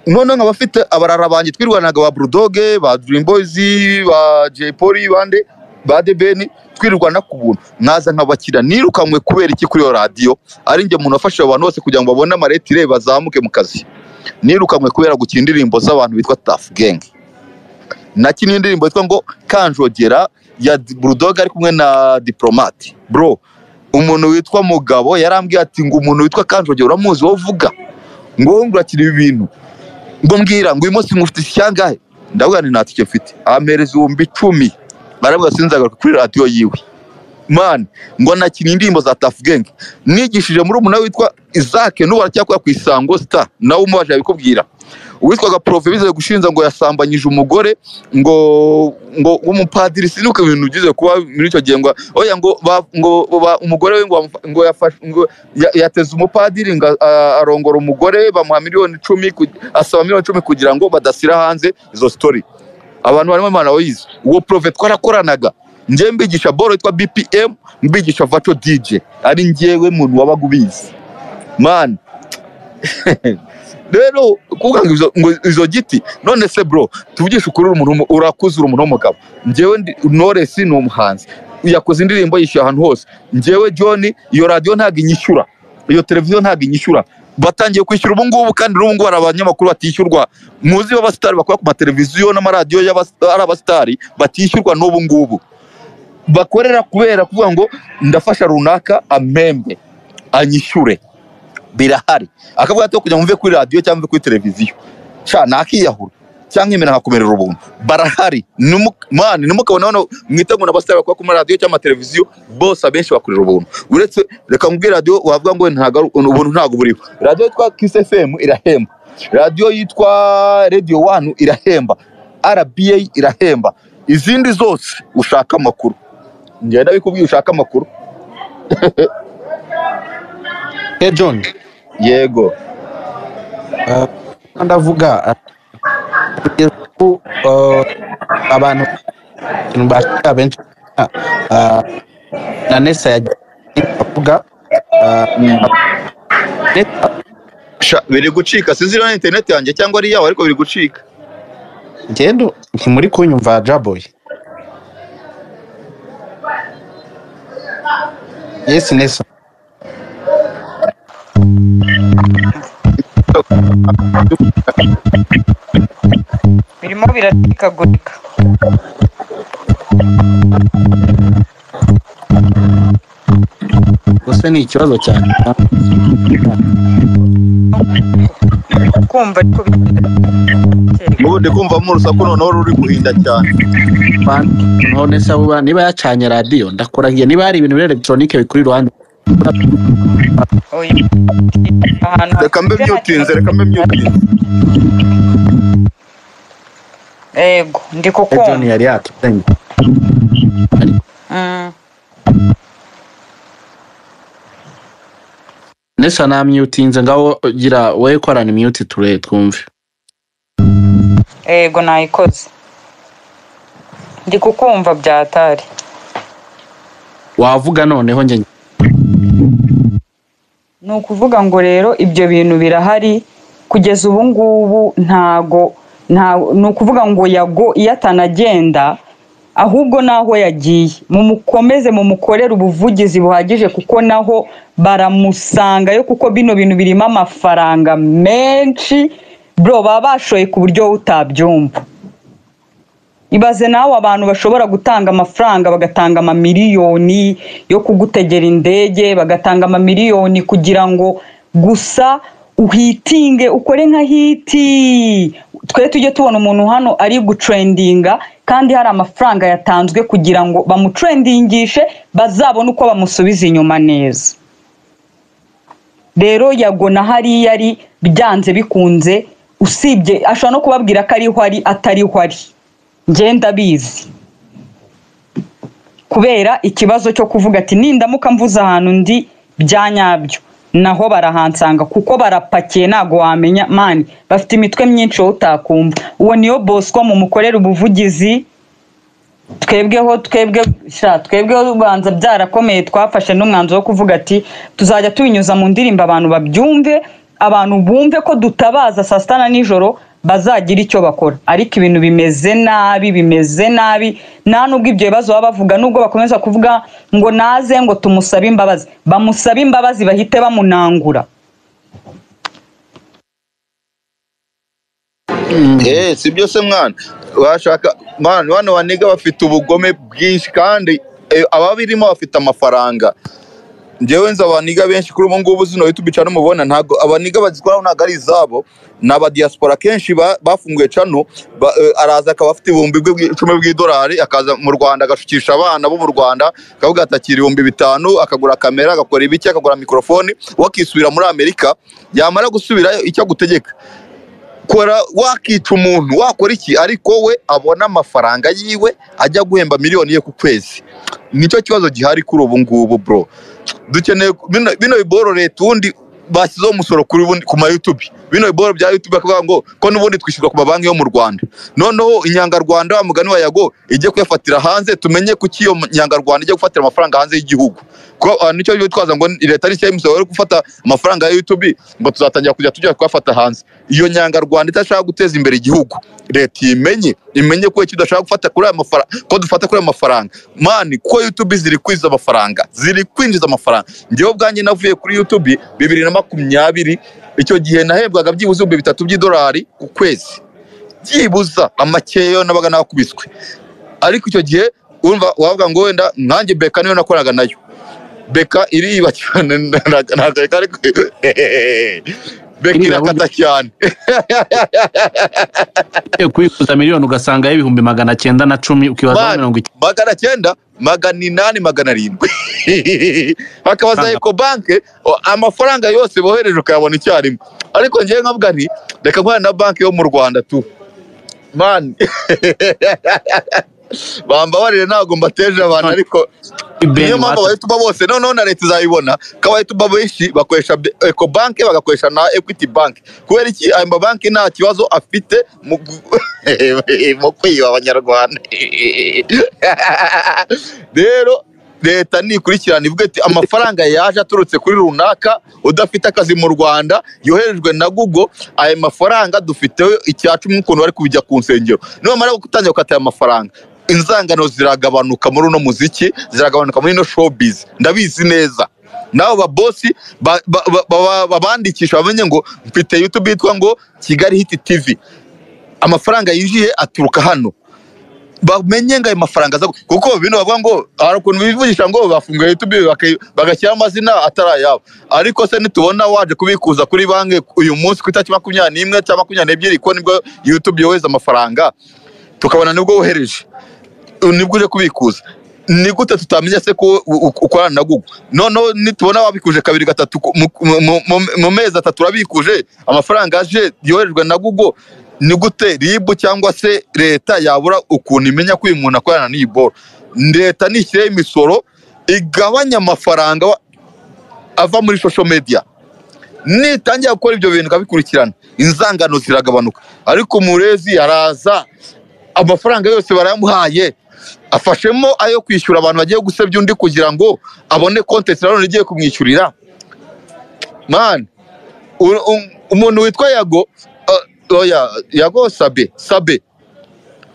noneho nkaba afite abarara banjye twirwanaga ba burudoge ba Dream Boys ba Jay Polly bande ba debeni twirwana ku buntu nkaza nkabakira nirukanwe kubera iki kuri iyo radiyo ari njye muntu wafashije abantu bose kugira ngo babone amaretire bazamuke mu kazi nirukanwe kubera gukina indirimbo z'abantu bitwa tafu genge nakinnye indirimbo yitwa ngo kanjogera ya burudoge ari kumwe na diplomate bro umuntu witwa mugabo yarambwiye ati ngo umuntu witwa kanjogera uramuzi wowe uvuga ngo wowe urakina ibi bintu ngo mbwira ngo uyu munsi mufite isyangahe ndavuga nti nta tike mfite ampereza ibihumbi icumi baravuga sinzagaruka kuri radiyo yiwe man ngo nakinnye indirimbo za tafu genge nigishije muri umuntu witwa izake n'ubu aracyakora ku isango sita nawe umubajije abikubwira uwitwaga porofe bize gushinja ngo yasambanyije umugore ngo ngo w'umupadiri sinuko ibintu byize kuba muri icyo gihe ngo oya ngo ba- ngo ba- umugore we ngo wamufa- ngo yafashe ngo ya- yateze umupadiri ngo a- a- arongora umugore bamuha miliyoni icumi ku- asaba miliyoni icumi kugira ngo badashyira hanze izo sitori abantu barimo imana yize uwo porofe twarakoranaga njye mbigisha boro yitwa bpm mbigisha vaco dj ari njyewe muntu wabaga ubizi mani rero kuvuga ngo izo- ngo izo giti none se bro tuvugishe ukuri uri umuntu w'umu- urakuze uri umuntu w'umugabo njyewe ndi- knowless ni umuhanzi yakoze indirimbo yishyuye ahantu hose njyewe john iyo radiyo ntabwo inyishyura iyo televiziyo ntabwo inyishyura batangiye kwishyura ubu ngubu kandi n'ubu ngubu hari abanyamakuru batishyurwa muzi b'abasitari bakora ku mateleviziyo n'amaradiyo y'abas- ari abasitari batishyurwa n'ubu ngubu bakorera kubera kuvuga ngo ndafasha runaka amembe anyishyure birahari akavuga ati kugira ngo mve kuri radiyo cyangwa mve kuri televiziyo sha nakiyahura cyangwa imena nkakomerera ubuntu barahari Nimu- mani nimukabona hano mwitegura n'abasitari bakora kuri radiyo cyangwa amateleviziyo bose abenshi bakorera ubuntu uretse reka mubwire radiyo wavuga ngo ntabwo ari- ubuntu ntabwo buriho radiyo yitwa kisi efemu irahemba radiyo yitwa radiyo wani irahemba rba irahemba izindi zose ushaka amakuru ngenda bikubwiye ushaka amakuru Eh, john yego ndavuga uh, kugeza ubu, uh, abantu ikintu bashaka benshi uh, na nesa yagiye avuga uh, Nessa Sha, biri gucika sinzi niba ari interineti yanjye cyangwa ari iyawe ariko biri gucika ngendo ntimuri kunyumva jaboy yes nesa birimo biratikagurika gusa ni ikibazo cyane kumva ariko biratikagurika n'ubundi kumvamo urusaku noneho ruri guhinda cyane none se abo ba- niba yacanye radiyo ndakurahiye niba hari ibintu biri elegitoronike bikuri iruhande oya ahantu reka mbe myutinze reka mbe myutinze ego ndi John kukumva yari yatuganye Mm. ndetse namyutinze ngaho gira wowe korana imyuti ture twumve ego nayikoze ndi kukumva byatari wavuga noneho njye ni ukuvuga ngo rero ibyo bintu birahari kugeza ubu ngubu ntago nta ni ukuvuga ngo yago iyo atanagenda ahubwo n'aho yagiye mumukomeze mumukorere ubuvugizi buhagije kuko naho baramusangayo kuko bino bintu birimo amafaranga menshi bro baba bashoye ku buryo wowe utabyumva ibaze nawe abantu bashobora gutanga amafaranga bagatanga amamiliyoni yo kugutegera indege bagatanga amamiliyoni kugira ngo gusa uhitinge ukore nka hiti twe tujye tubona umuntu hano ari gutrendinga kandi hari amafaranga yatanzwe kugira ngo bamutrendingishe bazabone uko bamusubiza inyuma neza rero yagona hariya ari byanze bikunze usibye ashobora no kubabwira ko ariho ari atariho ari ngenda bizi kubera ikibazo cyo kuvuga ati nindamuka mvuze ahantu ndi bya nyabyo naho barahansanga kuko barapakiye ntago wamenya mani bafite imitwe myinshi wowe utakumva uwo niyo bosco mumukorera ubuvugizi twebweho twebwe sha twebweho ubanza byarakomeye twafashe n'umwanzuro wo kuvuga ati tuzajya tubinyuza mu ndirimbo abantu babyumve abantu bumve ko dutabaza saa sita na nijoro bazagira icyo bakora ariko ibintu bimeze nabi bimeze nabi nta nubwo ibyo bibazo baba bavuga nubwo bakomeza kuvuga ngo naze ngo tumusabe imbabazi bamusabe imbabazi bahite bamunangura Eh, si byo se mwana washaka mwana bano banega bafite ubugome bwinshi kandi eh, ababirimo bafite amafaranga njyewe nzi abaniga benshi kuri ubu ngubu zino youtube channel mubona ntabwo abaniga bazikoraho ntabwo ari izabo ni abadiyasipora kenshi ba- bafunguye channel ba- eh, araza akaba afite ibihumbi bwe bwi- icumi bw'idolari akaza mu rwanda agashukisha abana bo mu rwanda akavuga ati akira ibihumbi bitanu akagura kamera agakora ibiki akagura mikorofoni we akisubira muri amerika yamara gusubirayo icyo agutegeka kora wakica umuntu wakora iki ariko we abona amafaranga yiwe ajya guhemba miliyoni ye ku kwezi nicyo kibazo gihari kuri ubu ngubu bro dukeneye bino- bino biboro leta ubundi bashyizeho umusoro kuri bundi- ku ma youtube bino biboro bya youtube bakavuga ngo ko n'ubundi twishyurwa ku mabanki yo mu rwanda noneho inyangarwanda wa mugani wa yago ijye kuyafatira hanze tumenye kuki iyo nyangarwanda ijya gufatira amafaranga hanze y'igihugu kuko abantu nicyo bitwaza ngo leta ari cyo imisoro yo gufata amafaranga ya youtube ngo tuzatangira kujya tujya kuyafata hanze iyo nyangarwanda idashaka guteza imbere igihugu leta iyimenye imenye ko icyo idashaka gufata kuri aya mafaranga ko dufata kuri aya mafaranga mani ko youtube ziri kwinjiza amafaranga ziri kwinjiza amafaranga njyewe ubwanjye navuye kuri youtube bibiri na makumyabiri icyo gihe nahembwaga byibuze ibihumbi bitatu by'idolari ku kwezi byibuza amakeyo nabaga nakubiswe ariko icyo gihe urumva wavuga ngo wenda nkanjye beka niyo nakoraga nayo beka iriba cyane ntabwo ariko beka Iriba irakata burya. cyane ugiye kubikuza miliyoni ugasanga y'ibihumbi magana cyenda na cumi ukibazaho Man, mirongo icyenda magana cyenda magana inani magana arindwi hakabaza Kanda. eco banke o- amafaranga yose bohereje ukayabona icyarimwe ariko ngewe nkavuga nti reka nkorane na banki yo mu rwanda tu mani bambabarire ntabwo mbateje abantu ariko niyo mpamvu abayituba bose noneho na leta izayibona ko abayituba benshi bakoresha be- ecobank bagakoresha na equity bank kubera iki ayo mabanki nta kibazo afite mu gu- mu kwiba abanyarwanda rero leta nikurikirana ivuga iti amafaranga yaje aturutse kuri runaka udafite akazi mu rwanda yoherejwe na google ayo mafaranga dufiteho icya cumi nk'ukuntu bari kubijya ku nsengero nibamara gutangira gukata ayo mafaranga inzangano ziragabanuka muri uno muziki ziragabanuka muri ino showbiz ndabizi neza nabo babosi ba- ba- ba- ba- babandikisha bamenye ngo mfite youtube yitwa ngo kigali hiti tv amafaranga yinjiye aturuka hano bamenye ngo ayo mafaranga aza gu- kuko bino bavuga ngo hari ukuntu bivugisha ngo bafunguye youtube baka- bagashyiraho amazina atari ayabo ariko se nitubona waje kubikuza kuri banki uyu munsi ku itariki makumyabiri n'imwe cyangwa makumyabiri n'ebyiri ko nibwo youtube yohereza amafaranga tukabona nibwo wohereje nibwo uje kubikuza ni gute tutamenya se ko u- u- ukorana na google noneho nitubona wabikuje kabiri gatatu ku- mu- mu- mu- mu mezi atatu urabikuje amafaranga aje yoherejwe na google ni gute ribu cyangwa se leta yabura ukuntu imenya ko uyu muntu akorana n'iyi boro leta nishyiraho imisoro igabanya amafaranga wa- ava muri social media nitangira gukora ibyo bintu ikabikurikirana inzangano ziragabanuka ariko umurezi araza amafaranga yose barayamuhaye afashemo ayo kwishyura abantu bagiye gusebya undi kugira ngo abone kontenti nanone igiye kumwishyurira mani u- u- umuntu witwa yago uh, oya yago sabe sabe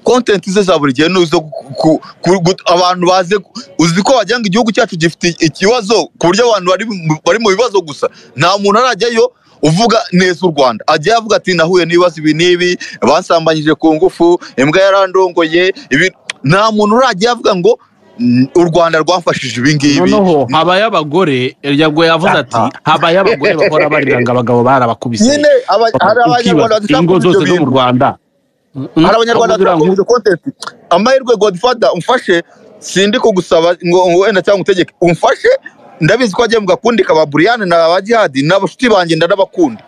kontenti ze za buri gihe ni izo ku- ku- ku- gu- abantu baze ku- uzi ko wagira ngo igihugu cyacu gifite ikibazo ku buryo abantu bari mu- bari mu bibazo gusa nta muntu arajyayo uvuga neza u rwanda ajyayo avuga ati nahuye n'ibibazo ibi n'ibi basambanyije ku ngufu imbwa yarandongoye ibi nta muntu urajyayo avuga ngo "Mm, u rwanda rwafashije ibi ngibi noneho habayo abagore yagoye yavuze ati habayo abagore bahora barira ngo abagabo barabakubise nyine aba- hari abanyarwanda Ukibona ingo badashaka zose ibyo zo bintu mu rwanda Mm, hari abanyarwanda ahubwo uriya bakomeje kontenti amahirwe godfather umfashe sindi kugusaba ngo ngo wenda cyangwa utegeke umfashe ndabizi ko wagiye mu gakundi ka ba buriyani na ba jihadi n'abashuti banjye ndanabakunda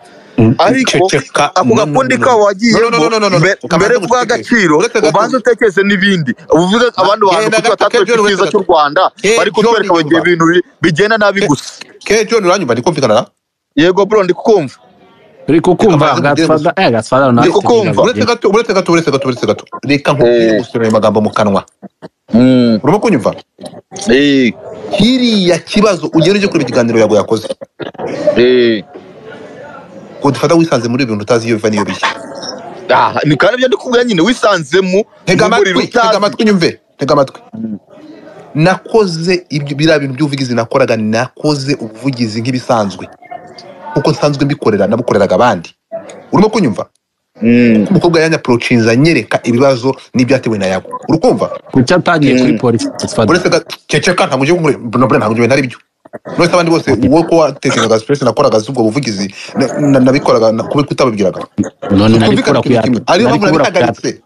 ariko ceceka. ako gakundi kabo wagiyemo No, no, no, no, no, no. mbe- Kabanza mbere yo kuguha uceceke. agaciro Ureke gato. ubanze utekereze n'ibindi uvuge abandi bantu Genda kuki gato, batatwereka John, ureke icyiza gato. cy'u rwanda Eh, bari John, kutwereka bagiye nyumva. ibintu bi- bigenda nabi Eh. gusa ke john uranyumva ndi kumvikana na yego bro ndi kukumva uri kukumva Amaze kugira gasfada eh gasfada nawe Ndi kukumva. uretse gato uretse gato uretse gato uretse gato reka nkubwire Eh. gusura ayo magambo mu kanwa Mm, urimo kunyumva eh, kiriya kibazo ugera ujye kureba ikiganiro yawe yakoze eh. ngo dufata wisanze muri ibintu utazi iyo biva n'iyo bijya Ah, ni kandi ibyo ndi kubwira nyine wisanze mu tega mu buriri amatwi tega utazi. amatwi nyumve tega amatwi nakoze ibyo biriya bintu by'ubuvugizi nakoraga nakoze ubuvugizi nk'ibisanzwe kuko nsanzwe mbikorera nabukoreraga abandi urimo kunyumva Mm. umukobwa yanyaprocinze anyereka ibibazo n'ibyatewe na yago urukumva kuki atagiye kuri Mm. polisi gasfada uretse ga ceceka ntabwo ugiye kumure nobure ntabwo ugiye naribyo uretse abandi bose wowe ko watekerezaga stress nakoraga z'ubwo buvugizi na- na- nabikoraga na- kubi kutabibwiraga none nari tukumvikana kura ku kintu kimwe ariyo mpamvu kuyata nabihagaritse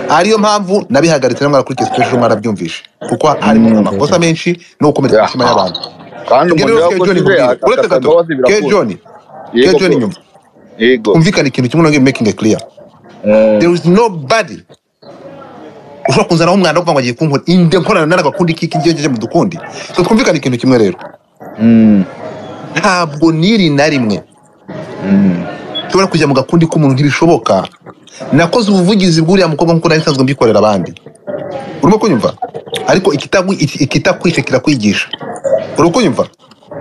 ariyo mpamvu nabihagaritse namwe kuri special mwarabyumvise kuko harimo amakosa menshi no gukomeretsa imitima y'abantu kandi ibyo umuntu rero ke yakoze john ibyo nkubwire uretse agasanga gato abazi ke birakura john ke yego john bro. nyuma yego kumvikana ikintu kimwe no making it clear Mm. there is nobody ushobora kunzanaho umwanda wo kuvuga ngo agiye kunkora inde nkorana n'agakundi kiki ngejeje mu dukundi so twumvikane ikintu kimwe rero Mm. ntabwo n'iri na rimwe Mm. nshobora kujya mu gakundi k'umuntu ntibishoboka nakoze ubuvugizi bw'uriya mukobwa nk'uko nari nsanzwe mbikorera abandi urimo kunyumva ariko ikitagu- iki- ikitakwishe kirakwigisha uri kunyumva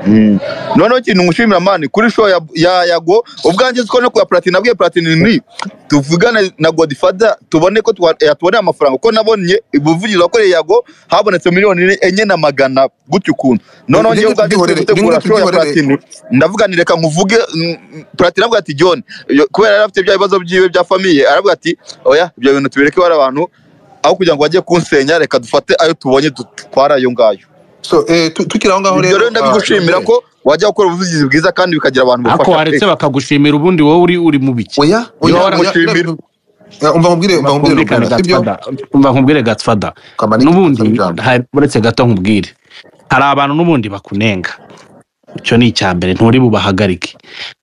Mm. noneho ikintu ngushimira mani kuri show ya, ya yago ubwanjye uzi ko no kuya platini nabwiye platini ni tuvugane na godfather tubone ko twa- yatuboneye amafaranga kuko nabonye ubuvugizi wakoreye yago habonetse miliyoni enye na magana gutyo ukuntu noneho Ibyo njyewe ngibyo ubwanjye ngiye gutegura tubyihorere, ibyo show ya ngibyo tubyihorere. platini ndavuga nti reka nkuvuge mm, mm, platini avuga ati john iyo- kubera yari afite bya bibazo byiwe bya famiye aravuga ati oya ibyo bintu tubireke bari abantu aho kugira ngo bajye kunsenya reka dufate ayo tubonye dutwara ayo ngayo so eh, tu- tukiri aho ngaho ibyo rero ndabigushimira ah, ko wajya gukora ubuvugizi bwiza kandi bikagira abantu ako bufasha waretse pe. bakagushimira ubundi wowe uri uri mu biki oya oya Niba oya waramushimira. oya, umva nkubwire umva nkubwire twumvikane Rubena, sibyo gasfada umva nkubwire gasfada Kamani, saba n'ubundi ijambo. hari- uretse gato nkubwire hari abantu n'ubundi bakunenga icyo ni icya mbere nturi bubahagarike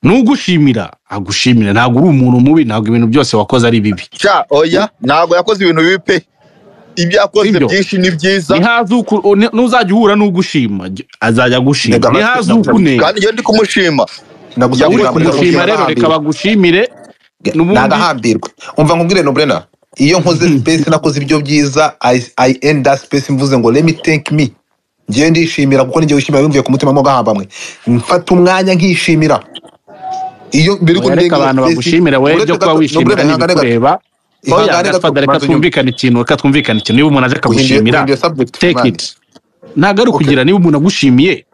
nugushimira agushimira ntabwo uri umuntu mubi ntabwo ibintu byose wakoze ari bibi Sha, oya ntabwo yakoze ibintu bibi pe ibyo yakoze Sibyo. byinshi ni byiza nihaze uku- o- ni- nuzajya uhura n'ugushima j- azajya agushima Reka basi, nihaze ndakumva. ukunenga kandi iyo ndi kumushima Nagusabye Yavuye uri ijambo, kumushima ndakugira rero reka agahambire. bagushimire n'ubundi- nagahambirwa umva nkubwire nobrena iyo nkoze space nakoze ibyo byiza i, I end that space mvuze ngo let me thank me ngiye ndishimira kuko ninjye wishimira bimvuye ku mutima mo gahambamwe mfata umwanya nkishimira iyo biri Oya, reka abantu bagushimira wowe byo kuba wishimira n'ibikureba oya gasfada reka twumvikane ikintu reka twumvikane ikintu niba umuntu aje akagushimira take it ntabwo ari Okay. ukugira niba umuntu agushimiye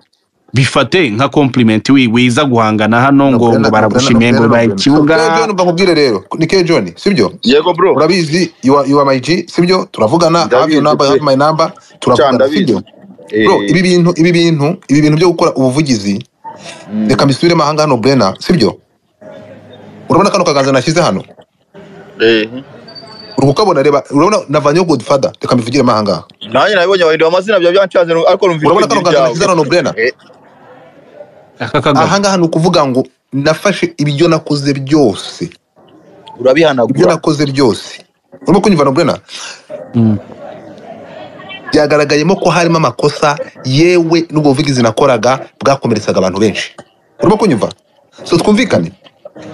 bifate nka compliment wi- wiza guhangana hano ngo ngo baragushimiye ngo baye ikibuga mbakubwire rero ni ke john sibyo yego bro urabizi you are, you are my G sibyo turavugana I have your Ndabizi number you have pe. my number Sha, turavugana ndabizi sibyo bro Eh, ibi bintu ibi bintu ibi bintu byo gukora ubuvugizi reka mbisubiremo ahanga hano Brena sibyo urabona kano kaganza nashyize hano eh. uri kukabona reba urabona navanyeho godfather reka mbivugiremo ahangaha nanjye nabibonye bahindura amazina bya byanshaze ariko numva urabona ijwi kano kaganza ryawe nashyize hano Brena Eh, aka kagabo ahangaha ni ukuvuga ngo nafashe ibyo nakoze byose ibyo urabihanagura nakoze byose urimo kunyumva nobrena byagaragayemo ko harimo amakosa yewe n'ubwo buvugizi nakoraga bwakomeretsaga abantu benshi urimo kunyumva so twumvikane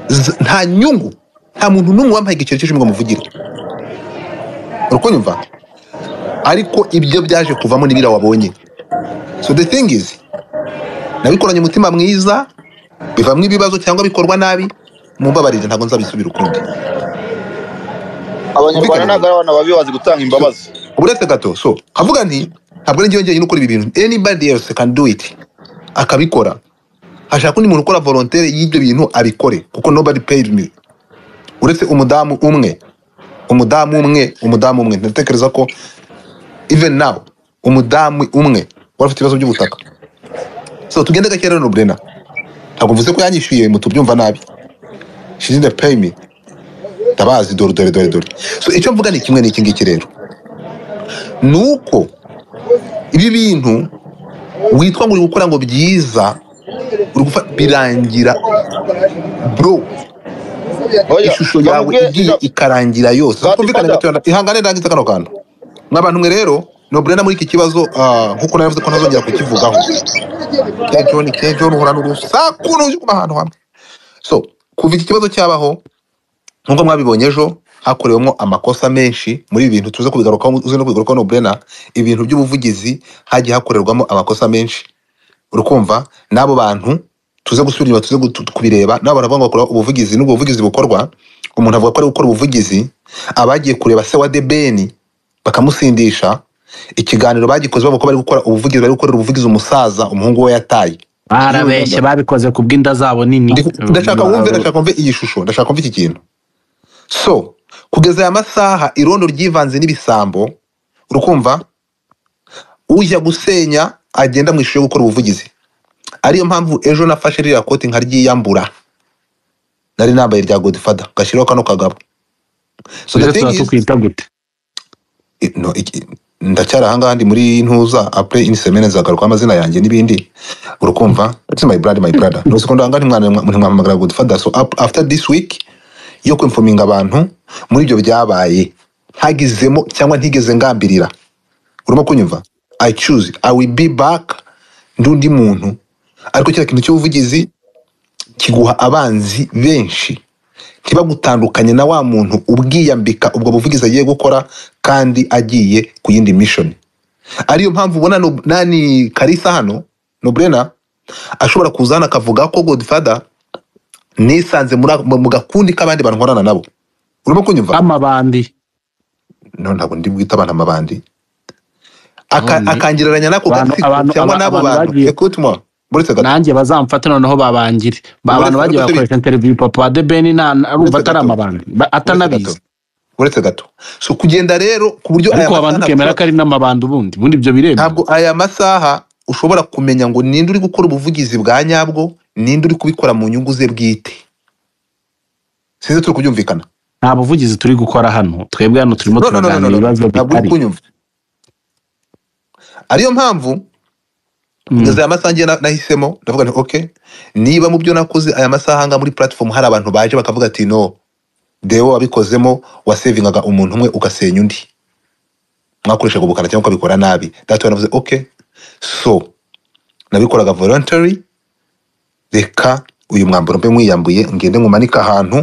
Z- nta nyungu nta muntu n'umwe wampaye igiceri cy'ijwi ngo muvugire uri kunyumva ariko ibyo byaje kuvamo n'ibira wabonye so the thing is nabikoranye umutima mwiza bivamo ibibazo cyangwa bikorwa nabi mumbabarire ntabwo nzabisubira ukundi abanyarwanda ntabwo ari abantu babi bazi gutanga imbabazi uburetse gato so kavuga nti ntabwo ari njyewe njyenyine ukora ibi bintu anybody else can do it akabikora hashaka undi muntu ukora volontere y'ibyo bintu abikore kuko nobody paid me uretse umudamu umwe umudamu umwe umudamu umwe ndatekereza ko even now umudamu umwe wari ufite ibibazo by'ubutaka so tugende gake rero Brena ntabwo mvuze ko yanyishyuye mutubyumva nabi she didn't pay me ndabazi dore dore dore dore so icyo mvuga ni kimwe n'iki ngiki rero ni uko ibi bintu witwa ngo uri gukora ngo byiza uri gufa birangira bro Oya, ishusho yawe bamubwire- igiye ikarangira yose Bati, twumvikane Father. gatoya ihangane ndangize kano kantu nk'abantu mwe rero nobrena muri iki kibazo ah, nk'uko navuze ko ntazongera kukivugaho ke john ke john uhora n'urusaku n'ujya ahantu hamwe so kuva iki kibazo cyabaho nk'uko mwabibonye ejo hakorewemo amakosa menshi muri ibi bintu tuze kubigarukaho uzi no kubigarukaho no brena ibintu by'ubuvugizi hagiye hakorerwamo amakosa menshi urukumva n'abo bantu tuze gusubira inyuma tuze gutu- kubireba n'abo bantu bavuga ngo bakora ubuvugizi n'ubwo buvugizi bukorwa umuntu avuga ko ari gukora ubuvugizi abagiye kureba se wa debeni bakamusindisha ikiganiro bagikoze bavuga ko bari gukora ubuvugizi bari gukorera ubuvugizi umusaza umuhungu we yataye barabeshye babikoze ku bw'inda zabo nini Ndi- ndashaka wumve ndashaka wumve iyi shusho ndashaka wumve iki kintu so kugeza aya masaha irondo ryivanze n'ibisambo urukumva ujya gusenya agenda mu ishusho yo gukora ubuvugizi ariyo mpamvu ejo nafashe ririya koti nkaryiyambura nari nambaye rya godifada ngashyiraho kano kagabo so the tuze thing tuba is tukwita gute I- no, iki- ndacyari ahangaha ndi muri ntuza apure ini semene nzagaruka amazina yanjye n'ibindi urukumva it's my brother my brother nuko ko ndanga ntimwampamagara good father so up- after this week yo kwinfominga abantu muri ibyo byabaye hagizemo cyangwa ntigeze ngambirira urimo kunyumva i choose i will be back ndi undi muntu ariko kiriya kintu cy'ubuvugizi kiguha abanzi benshi ntibagutandukanye na wa muntu ubwiyambika ubwo buvugizi agiye gukora kandi agiye ku yindi mission ariyo mpamvu ubona no- nani karisa hano nobrena ashobora kuza hano akavuga ko godfather nisanze muri ako- mu gakundi k'abandi bantu nkorana nabo urimo kunyumva amabandi no ntabwo ndi bwite abantu amabandi Aka- akangiraranya n'ako Abantu- gatsiko abantu- cyangwa aba- n'abo abantu bantu bagiye- ekutuma buretse gato nanjye bazamfata noneho babangire ba Uretse bantu bagiye gato, bakoresha interiviyu papa wa debeni nta urumva Uretse atari gato. amabandi ba- uretse atanabizi gato uretse gato so kugenda rero ku buryo aya ariko abantu matana- ukemera ko ari n'amabandi ubundi ubundi ibyo biremewe ntabwo aya masaha ushobora kumenya ngo ninde uri gukora ubuvugizi bwa nyabwo ninde uri kubikora mu nyungu ze bwite sinzi turi kubyumvikana nta buvugizi turi gukora hano twebwe hano turimo No, no, no, no, turaganira no, no. ibibazo ntabwo uri bitari kunyumva ariyo mpamvu kugeza aya masaha njye na- nahisemo ndavuga nti ok niba mu byo nakoze aya masaha ngaha muri platform hari abantu baje bakavuga ati no dewo wabikozemo wasevingaga umuntu umwe ugasenya undi mwakoreshaga ubukana cyangwa ukabikora nabi data navuze ok so nabikoraga voluntary reka uyu mwambaro mbe mwiyambuye ngende nkumanike ahantu